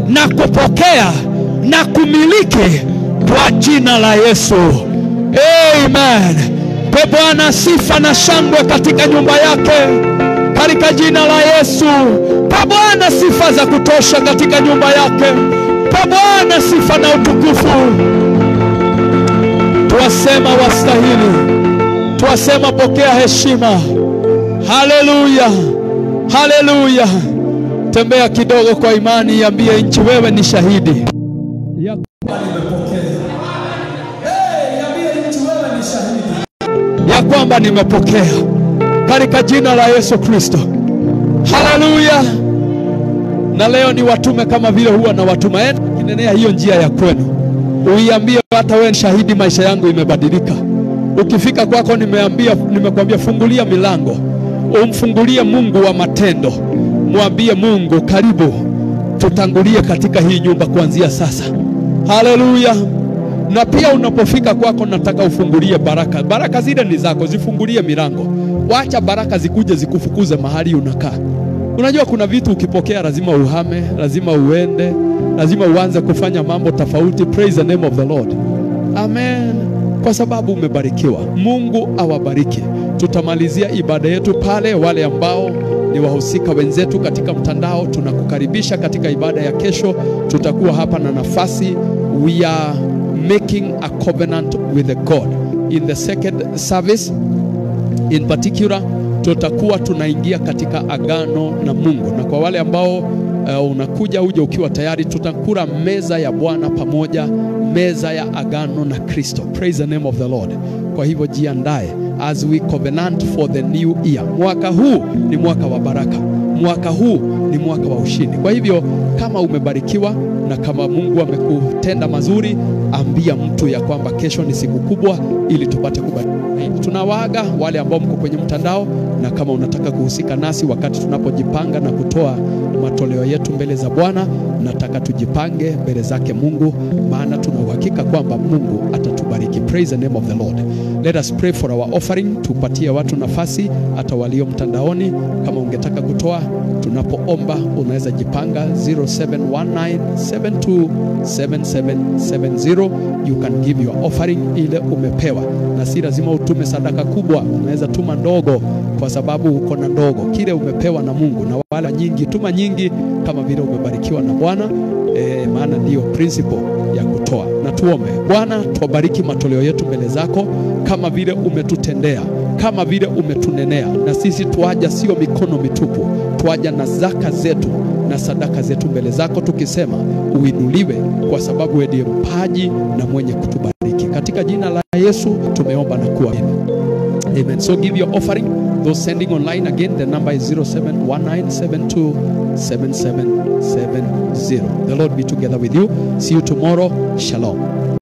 na kupokea na kumiliki kwa jina la Yesu. Amen. Pe Bwana sifa na shangwe katika nyumba yake katika jina la Yesu. Pe Bwana sifa za kutosha katika nyumba yake. Pe Bwana sifa na utukufu. Twasema wastahili, twasema pokea heshima. Haleluya, haleluya. Tembea kidogo kwa imani, iambie nchi, wewe ni shahidi ya ya kwamba nimepokea katika jina la Yesu Kristo. Haleluya! Na leo ni watume kama vile huwa na watuma, enda kinenea hiyo njia ya kwenu, uiambie hata wewe shahidi, maisha yangu imebadilika. Ukifika kwako, nimeambia nimekwambia, fungulia milango, umfungulie Mungu wa matendo, mwambie Mungu, karibu tutangulie katika hii nyumba kuanzia sasa. Haleluya! na pia unapofika kwako, nataka ufungulie baraka. Baraka zile ni zako, zifungulie milango. Wacha baraka zikuje zikufukuze mahali unakaa. Unajua kuna vitu ukipokea lazima uhame, lazima uende, lazima uanze kufanya mambo tofauti. Praise the name of the Lord, amen, kwa sababu umebarikiwa. Mungu awabariki. Tutamalizia ibada yetu pale. Wale ambao ni wahusika wenzetu katika mtandao, tunakukaribisha katika ibada ya kesho. Tutakuwa hapa na nafasi, we are making a covenant with the God in the second service in particular tutakuwa tunaingia katika agano na Mungu, na kwa wale ambao uh, unakuja uje ukiwa tayari, tutakula meza ya Bwana pamoja, meza ya agano na Kristo. Praise the name of the Lord. Kwa hivyo jiandae as we covenant for the new year. Mwaka huu ni mwaka wa baraka, mwaka huu ni mwaka wa ushindi. Kwa hivyo kama umebarikiwa na kama Mungu amekutenda mazuri, ambia mtu ya kwamba kesho ni siku kubwa, ili tupate kubarikiwa. Tunawaaga wale ambao mko kwenye mtandao, na kama unataka kuhusika nasi wakati tunapojipanga na kutoa matoleo yetu mbele za Bwana, nataka tujipange mbele zake Mungu, maana tuna uhakika kwamba Mungu atatubariki. Praise the name of the Lord. Let us pray for our offering. Tupatie watu nafasi, hata walio mtandaoni. Kama ungetaka kutoa, tunapoomba unaweza jipanga 0719727770 you can give your offering ile umepewa, na si lazima utume sadaka kubwa, unaweza tuma ndogo, kwa sababu uko na ndogo kile umepewa na Mungu, na wala nyingi, tuma nyingi kama vile umebarikiwa na Bwana. E, maana ndiyo principle ya kutoa. Na tuombe. Bwana, tuwabariki matoleo yetu mbele zako, kama vile umetutendea, kama vile umetunenea, na sisi tuaja sio mikono mitupu, tuaja na zaka zetu na sadaka zetu mbele zako, tukisema uinuliwe, kwa sababu wewe ndiye mpaji na mwenye kutubariki. Katika jina la Yesu tumeomba na kuamini. Amen. So give your offering. Those sending online again, the number is 0719727770. The Lord be together with you. See you tomorrow. Shalom.